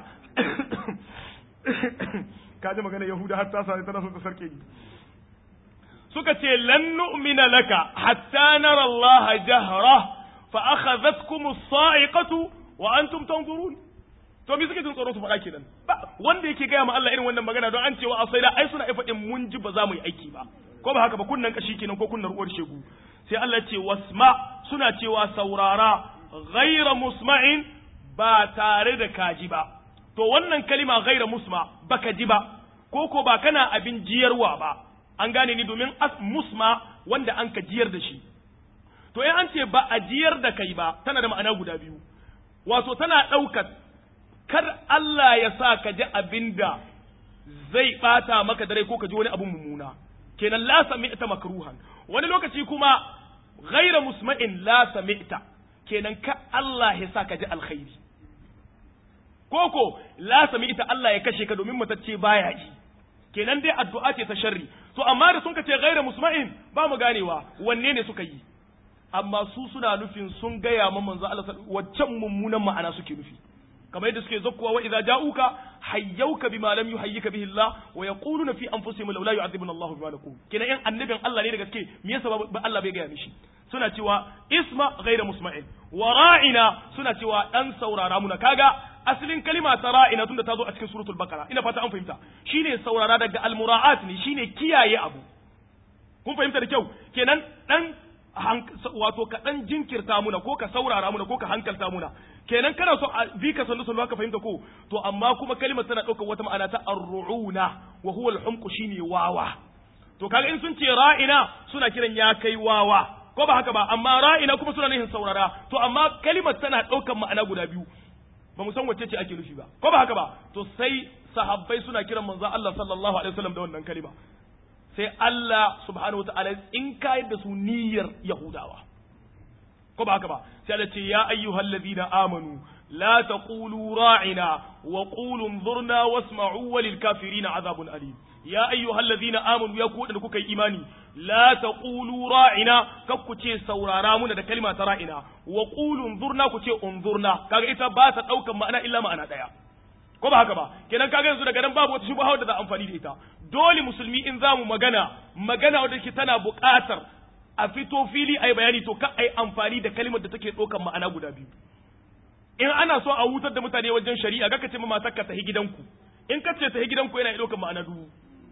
A: kaje magana yahuda har ta sai tana son ta sarke ni suka ce lan nu'mina laka hatta nara Allah jahra fa akhadhatkum as-sa'iqatu wa antum tanzurun to me suke jin tsoro su faɗa kenan ba wanda yake gaya ma Allah irin wannan magana don an cewa asaila ai suna ai faɗin mun ji ba za mu yi aiki ba ko ba haka ba kunnan kashi kenan ko kunnar uwar shegu sai Allah ce wasma suna cewa saurara ghaira musma'in ba tare da kaji ba to wannan kalima ghaira musma baka ji ba ko ko ba kana abin jiyarwa ba an gane ni domin musma wanda an ka jiyar da shi to in an ce ba a jiyar da kai ba tana da ma'ana guda biyu wato tana ɗaukar kar Allah ya sa ka ji abin da zai ɓata maka dare ko ka ji wani abin mummuna kenan la sami'ta makruhan wani lokaci kuma ghaira musma'in la sami'ta kenan ka Allah ya sa ka ji alkhairi koko la sami'ta Allah ya kashe ka domin matacce baya ji kenan dai addu'a ce ta sharri to amma da sun ka ce ghaira musma'in ba mu ganewa wanne ne suka yi amma su suna nufin sun gaya ma manzo Allah waccan mummunan ma'ana suke nufi kamar yadda suke zakkuwa wa idza ja'uka hayyauka bima lam yuhayyika bihi Allah wa yaquluna fi anfusihim law la yu'adhibuna Allah bima naqul kina yan annabin Allah ne da gaske me yasa ba Allah bai gaya mishi suna cewa isma ghayra musma'in wa ra'ina suna cewa dan saurara muna kaga asalin kalima ta ra'ina tunda ta zo a cikin suratul baqara ina fata an fahimta shine saurara daga almura'at ne shine kiyaye abu kun fahimta da kyau kenan dan wato ka dan jinkirta muna ko ka saurara muna ko ka hankalta muna kenan kana so a bi ka sannu sannu ka fahimta ko to amma kuma kalimar tana ɗaukar wata ma'ana ta arru'una wa huwa al-humqu shine wawa to kaga in sun ce ra'ina suna kiran ya kai wawa ko ba haka ba amma ra'ina kuma suna nufin saurara to amma kalimar tana ɗaukar ma'ana guda biyu ba mu san wacce ce ake nufi ba ko ba haka ba to sai sahabbai suna kiran manzon Allah sallallahu alaihi wasallam da wannan kalima sai Allah subhanahu wa ta'ala in kayar da su niyyar Yahudawa. Ko ba haka ba, sai Allah ce, Ya ayyuhal ladina amanu, la taqulu ra'ina wa qulu zurna wasma'u walil kafirina azabun alim. Ya ayyuhal ladina amanu ya ku da kuka yi imani, la taqulu ra'ina kar ku ce saurara muna da kalma ta ra'ina wa qulu zurna ku ce unzurna kaga ita ba ta daukan ma'ana illa ma'ana daya. ko ba haka ba kenan kaga yanzu daga nan babu wata shubha da za amfani da ita dole musulmi in za mu magana magana wadda ke tana buƙatar a fito fili ai bayani to ka ai amfani da kalmar da take ɗaukar ma'ana guda biyu in ana so a hutar da mutane wajen shari'a ga ka ce ma matar ka tahi gidanku in ka ce tahi gidanku yana ɗaukar ma'ana dubu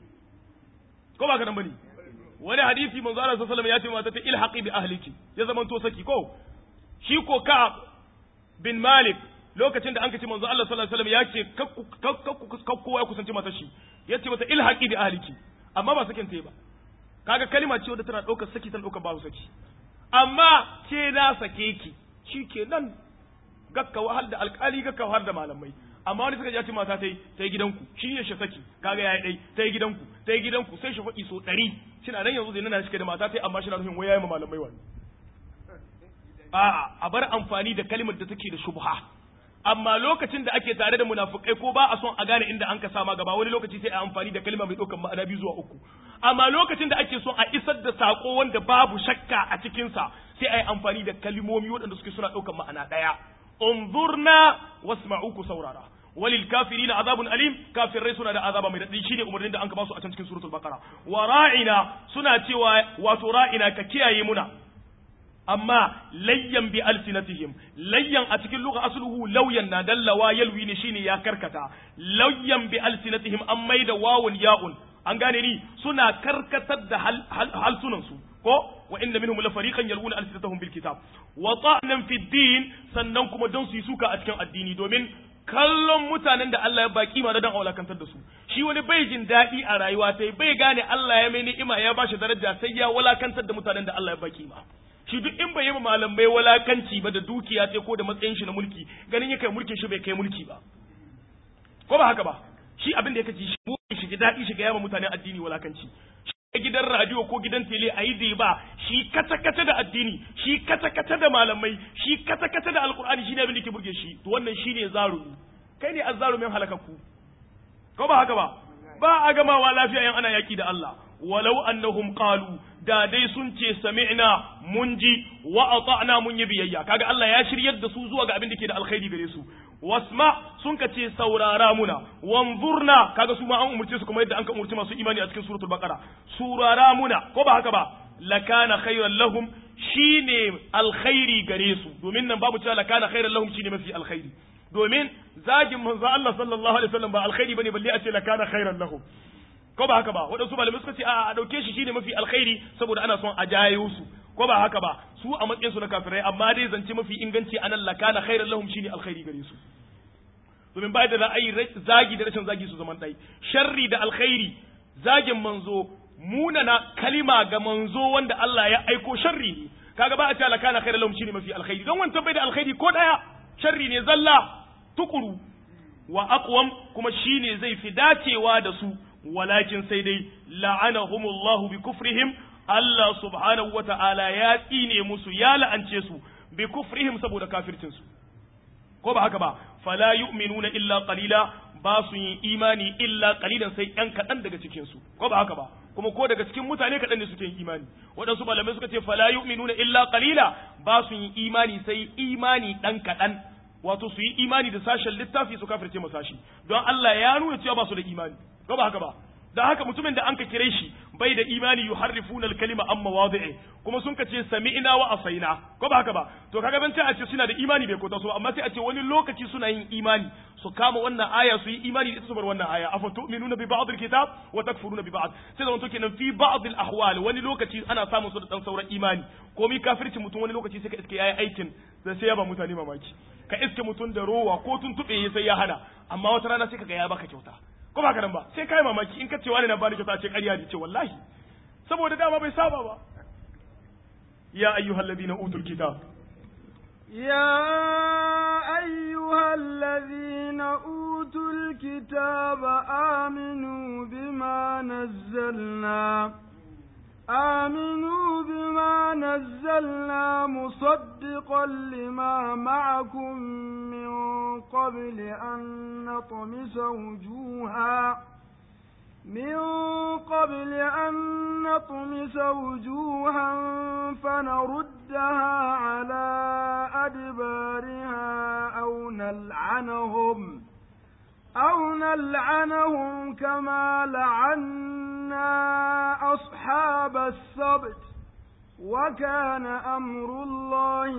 A: ko ba ka nan bane wani hadisi manzo Allah sallallahu alaihi wasallam ya ce mata ta ilhaqi bi ahliki ya zaman to saki ko shi ko ka bin Malik lokacin da an kace manzo Allah sallallahu alaihi wasallam ya ce kakku ya kusanci matar shi ya ce mata ilhaqi bi ahliki amma ba sakin ta ba kaga kalma ce wadda tana daukar saki tana daukar babu saki amma ce na sake ki shikenan gakka wahal da alkali gakka wahal da malamai amma wani suka ji ce mata tai tai gidanku shi ne shi saki kaga yayi dai tai gidanku tai gidanku sai shi faɗi so 100 shina nan yanzu zai nana shi da mata tai amma shi na nufin wayaye ma malamai wani a'a a bar amfani da kalmar da take da shubha amma lokacin da ake tare da munafukai ko ba a son a gane inda an ka sama gaba wani lokaci sai a amfani da kalma mai ɗaukar ma'ana biyu zuwa uku amma lokacin da ake son a isar da sako wanda babu shakka a cikinsa sai a yi amfani da kalmomi waɗanda suke suna ɗaukar ma'ana ɗaya unzurna wasma'u ku saurara walil kafirina azabun alim kafirai suna da azaba mai daɗi shine umarnin da an ka ba su a can cikin suratul baqara wa ra'ina suna cewa wato ra'ina ka kiyaye muna amma layyan bi alsinatihim layyan a cikin lugha asluhu lauyan na dallawa yalwi ne shine ya karkata layyan bi alsinatihim an maida wawun ya'un an gane ni suna karkatar da halsunan su ko wa inna minhum la fariqan yalwuna alsinatahum bil kitab wa ta'nan fi din sannan kuma don su yi suka a cikin addini domin kallon mutanen da Allah ya baki ma dan aulakantar da su shi wani bai jin daɗi a rayuwa sai bai gane Allah ya mai ni'ima ya bashi daraja sai ya walakantar da mutanen da Allah ya baki ma shi duk in bai yi malamai walakanci ba da dukiya sai ko da matsayin shi na mulki ganin ya kai mulkin shi bai kai mulki ba ko ba haka ba shi abin da ya kaci shi shi daɗi shi ga yama mutanen addini walakanci shi gidan radio ko gidan tele a yi ba shi kata kata da addini shi kata kata da malamai shi kata kata da alkur'ani shi ne abin da ke burge shi to wannan shi ne zarumi kai ne azzarumin halakakku ko ba haka ba ba a gamawa lafiya yan ana yaki da Allah walau annahum qalu da dai sun ce sami'na mun ji wa ata'na mun yi biyayya kaga Allah ya shiryar da su zuwa ga abin da ke da alkhairi gare su wasma sun ka ce saurara muna wanzurna kaga su ma an umurce su kuma yadda an ka umurci masu imani a cikin suratul baqara surara muna ko ba haka ba lakana khairan lahum shine alkhairi gare su domin nan babu cewa lakana khairan lahum shine mafi alkhairi domin zagin manzo Allah sallallahu alaihi wasallam ba alkhairi bane balle a ce lakana khairan lahum ko ba haka ba waɗansu malamai suka ce a ɗauke shi shine mafi alkhairi saboda ana son a jayo su ko ba haka ba su a matsayin su na kafirai amma dai zance mafi inganci anan lakana khairan lahum shine alkhairi gare su domin bai da ra'ayi zagi da rashin zagi su zaman ɗai sharri da alkhairi zagin manzo munana kalima ga manzo wanda Allah ya aiko sharri ne kaga ba a ce lakana khairan lahum shine mafi alkhairi don wancan bai da alkhairi ko daya sharri ne zalla tukuru wa aqwam kuma shine zai fi dacewa da su walakin sai dai la'anahumullahu bi kufrihim Allah subhanahu wata'ala ya tsine musu ya la'ance su bi kufrihim saboda kafircin su ko ba haka ba fala yu'minuna illa qalila ba su yin imani illa qalilan sai yan kadan daga cikin su ko ba haka ba kuma ko daga cikin mutane kadan ne suke yin imani waɗansu malamai suka ce fala yu'minuna illa qalila ba su yin imani sai imani dan kadan wato su yi imani da sashen littafi su kafirce mu sashi don Allah ya nuna cewa ba su da imani ko ba haka ba da haka mutumin da an ka kire shi bai da imani yuharrifuna al-kalima amma wadi'i kuma sun ka ce sami'na wa asaina ko ba haka ba to kaga ban a ce suna da imani bai kota su amma sai a ce wani lokaci suna yin imani su kama wannan aya su yi imani da ita su bar wannan aya afa tu'minuna bi ba'd al-kitab wa takfuruna bi ba'd sai da kenan fi ba'd al-ahwal wani lokaci ana samun su da dan sauran imani ko mi kafirci mutum wani lokaci sai ka iske yayi aikin da sai ya ba mutane mamaki ka iske mutum da rowa ko tun tube sai ya hana amma wata rana sai kaga ya baka kyauta ko ba nan ba sai kai mamaki in ka ce wani na bani kyauta ce ƙarya ne ce wallahi saboda dama bai saba ba ya ayyuhal ladina utul kitab
B: يا أيها الذين أوتوا الكتاب آمنوا بما نزلنا آمنوا بما نزلنا مصدقا لما معكم من قبل أن نطمس وجوها من قبل أن نطمس وجوها فنردها على أدبارها أو نلعنهم أو نلعنهم كما لعنا أصحاب السبت وكان أمر الله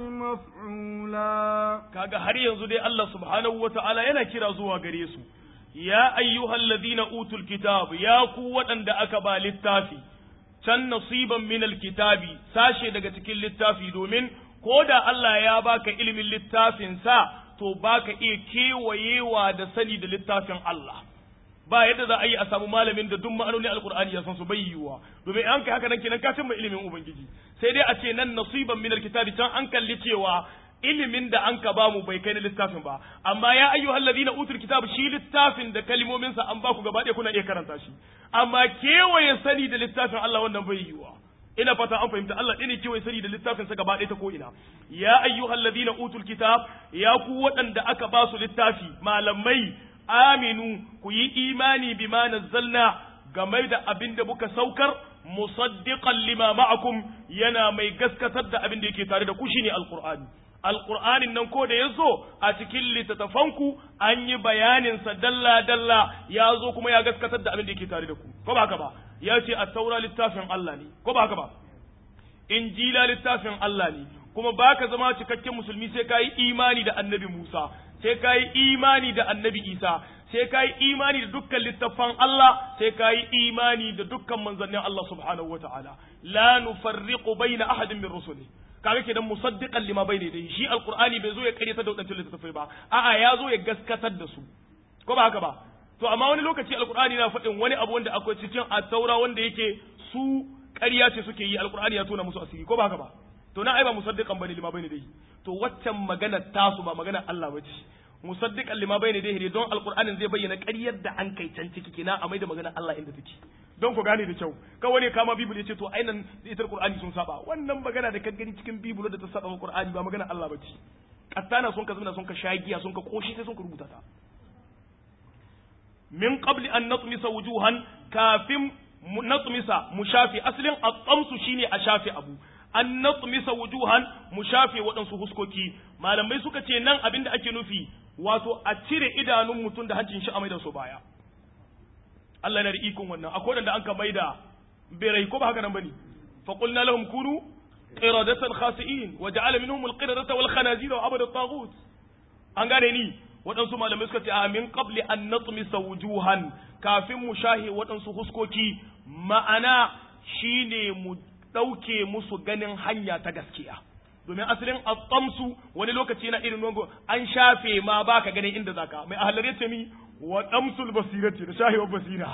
B: مفعولا
A: kaga har yanzu dai Allah subhanahu wataala yana kira zuwa gare su ya ayyuhal ladina utul kitab ya ku waɗanda aka ba littafi can nasiban min alkitabi sashe daga cikin littafi domin ko da Allah ya baka ilimin littafin sa to baka iya kewayewa da sani da littafin Allah ba yadda za a yi a samu malamin da duk ma'anonin alkur'ani ya san su bai yiwuwa domin an kai haka nan kenan ka cimma ilimin ubangiji sai dai a ce nan nasiban min alkitabi can an kalli cewa ilimin da an ka bamu bai kai na littafin ba amma ya ayyuhal ladina utul kitab shi littafin da kalmomin sa an baku gaba ɗaya kuna iya karanta shi amma kewaye sani da littafin Allah wannan bai yiwuwa ina fata an fahimta Allah ɗaya ne kewaye sani da littafin sa gaba ɗaya ta ko ina ya ayyuhal ladina utul kitab ya ku waɗanda aka ba su littafi malamai aminu ku yi imani bima nazzalna game da abin da muka saukar musaddiqan lima ma'akum yana mai gaskatar da abin da yake tare da ku shine alqur'ani alqur'anin nan ko da yazo a cikin littattafanku an yi bayanin sa dalla dalla ya zo kuma ya gaskatar da abin da yake tare da ku ko ba haka ba ya ce at-taura littafin Allah ne ko ba haka ba injila littafin Allah ne kuma baka zama cikakken musulmi sai ka yi imani da annabi Musa sai ka yi imani da annabi Isa sai ka yi imani da dukkan littafan Allah sai ka yi imani da dukkan manzannin Allah subhanahu wa ta'ala la nufarriqu baina ahadin min rusuli kaga kenan musaddiqan lima bayna dai shi alqur'ani bai zo ya karyata da wadannan littafai ba a'a ya zo ya gaskatar da su ko ba haka ba to amma wani lokaci alqur'ani na faɗin wani abu wanda akwai cikin at-taura wanda yake su ƙarya ce suke yi alqur'ani ya tona musu asiri ko ba haka ba to na ai ba musaddiqan bane lima bayna dai to waccan magana tasu ba magana Allah bace musaddiqan lima bayna dai ne don alqur'anin zai bayyana ƙaryar da an kai can ciki kina a mai da magana Allah inda take don ku gane da kyau kawai ne kama bibil ya ce to ainan ita qur'ani sun saba wannan magana da kan gani cikin bibil da ta saba wa qur'ani ba magana Allah bace kattana sun ka zuna sun ka shagiya sun ka koshi sai sun ka rubuta ta min qabli an natmisa wujuhan kafin natmisa mu shafi asalin at-tamsu shine a shafi abu an natmisa wujuhan mu shafe waɗansu huskoki malamai suka ce nan abinda ake nufi wato a cire idanun mutum da hancin shi a maida su baya Allah yana da ikon wannan akwai wanda an ka maida birai ko ba haka nan bane fa qulna lahum kunu qiradatan khasi'in wa ja'ala minhum al-qiradata wal khanazira wa abada at-taghut an gane ni waɗansu malamai suka ce a min qabli an natmisa wujuhan kafin mu shahe waɗansu huskoki ma'ana shine mu ɗauke musu ganin hanya ta gaskiya domin asalin atsamsu wani lokaci na irin nongo an shafe ma baka ganin inda zaka mai ahalar yace mi wa damsul basirati da shahewar basira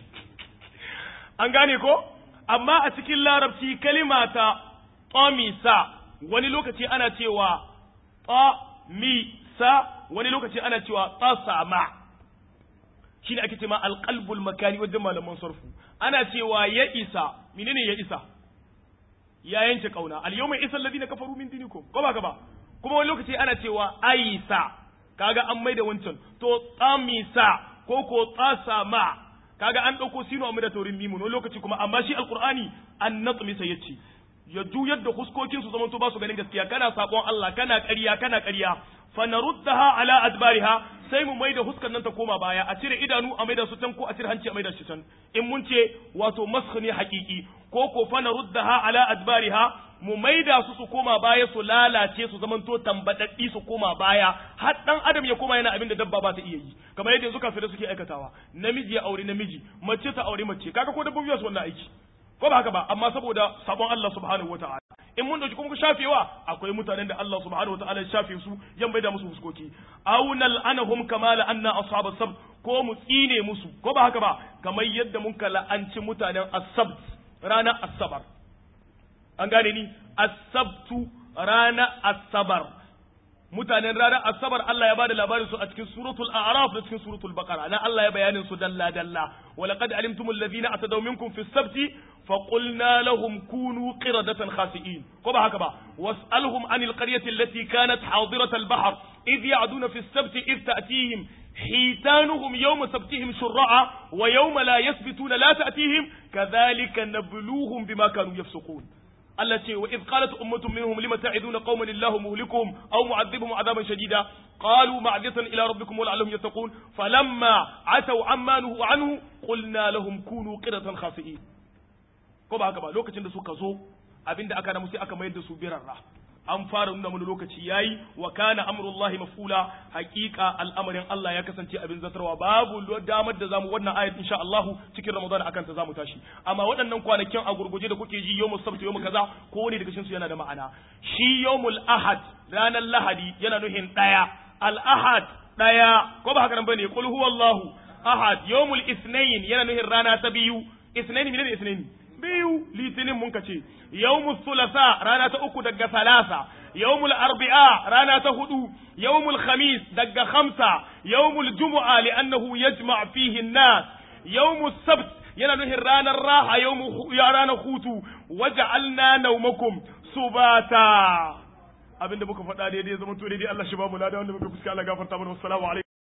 A: an gane ko amma a cikin larabci kalima ta tamisa wani lokaci ana cewa tamisa wani lokaci ana cewa tasama shine ake cewa alqalbul makani wajen malaman sarfu ana cewa ya isa menene ya isa ya yanke kauna al yawma isa alladhina kafaru min dinikum ko ba ba kuma wani lokaci ana cewa aisa kaga an maida wancan to tamisa ko ko tasama kaga an dauko sino amma da taurin mimu wani lokaci kuma amma shi alqur'ani an natmisa yace ya juyar da huskokin su zamanto ba su ganin gaskiya kana sakon Allah kana ƙarya kana ƙarya fa naruddaha ala adbariha sai mu maida huskar nan ta koma baya a cire idanu a maida su can ko a cire hanci a maida shi can in mun ce wato masх ne haƙiƙi ko ko fa naruddaha ala adbariha mu maida su su koma baya su lalace su zamanto tambadaddi su koma baya har dan adam ya koma yana abin da dabba ba ta iya yi kamar yadda yanzu kafirai suke aikatawa namiji ya aure namiji mace ta aure mace kaga ko dabbobi su wannan aiki ko ba haka ba amma saboda sabon Allah subhanahu wataala in mun dauki kuma shafewa akwai mutanen da Allah subhanahu wataala ya shafe su yan bai da musu fuskoki aw nal'anahum kama la'anna ashabas sabt ko mu tsine musu ko ba haka ba kamar yadda mun la'anci mutanen as-sabt ranar asabar an gane ni as-sabtu ranar asabar mutanen ranar asabar Allah ya bada labarin su a cikin suratul a'raf da cikin suratul baqara na Allah ya bayanin su dalla dalla wa laqad alimtumul ladina atadaw minkum fi sabti fa qulna lahum kunu qiradatan khasi'in ko ba haka ba was'alhum anil qaryati allati kanat hadirat al-bahr idh ya'duna fi sabti idh ta'tihim حيتانهم يوم سبتهم شرعا ويوم لا يثبتون لا تأتيهم كذلك نبلوهم بما كانوا يفسقون Allah ce wa iz qalat ummatun minhum lima ta'iduna qauman illahu muhlikuhum aw mu'adhibuhum adaban shadida qalu ma'datan ila rabbikum wa la'allahum yattaqun falamma ataw amma nuhu anhu qulna lahum kunu qiratan khasi'in ko ba haka ba lokacin da suka zo abinda aka na musu aka mayar da su birarra an fara nuna mana lokaci yayi wa kana amrullahi mafula haqiqa al'amarin Allah ya kasance abin zatarwa babu damar da zamu wannan ayat insha Allah cikin Ramadan akan ta zamu tashi amma waɗannan kwanakin a gurguje da kuke ji yawmul sabt yawmul kaza ko wani daga cikin su yana da ma'ana shi yawmul ahad ranar lahadi yana nuhin daya al ahad daya ko ba haka nan bane qul huwallahu ahad yawmul ithnain yana nuhin rana ta biyu ithnain ne ithnain biyu litinin mun ka ce yawmul thulatha rana ta uku daga salasa yawmul arbi'a rana ta hudu yawmul khamis daga khamsa yawmul jumu'a li'annahu yajma' fihi an-nas yawmus sabt yana nuhin ranar raha yawmu ya ranar hutu waja'alna nawmakum subata abinda muka faɗa daidai zama to daidai Allah shi ba mu lada wanda muka fuska Allah gafarta mana wassalamu alaikum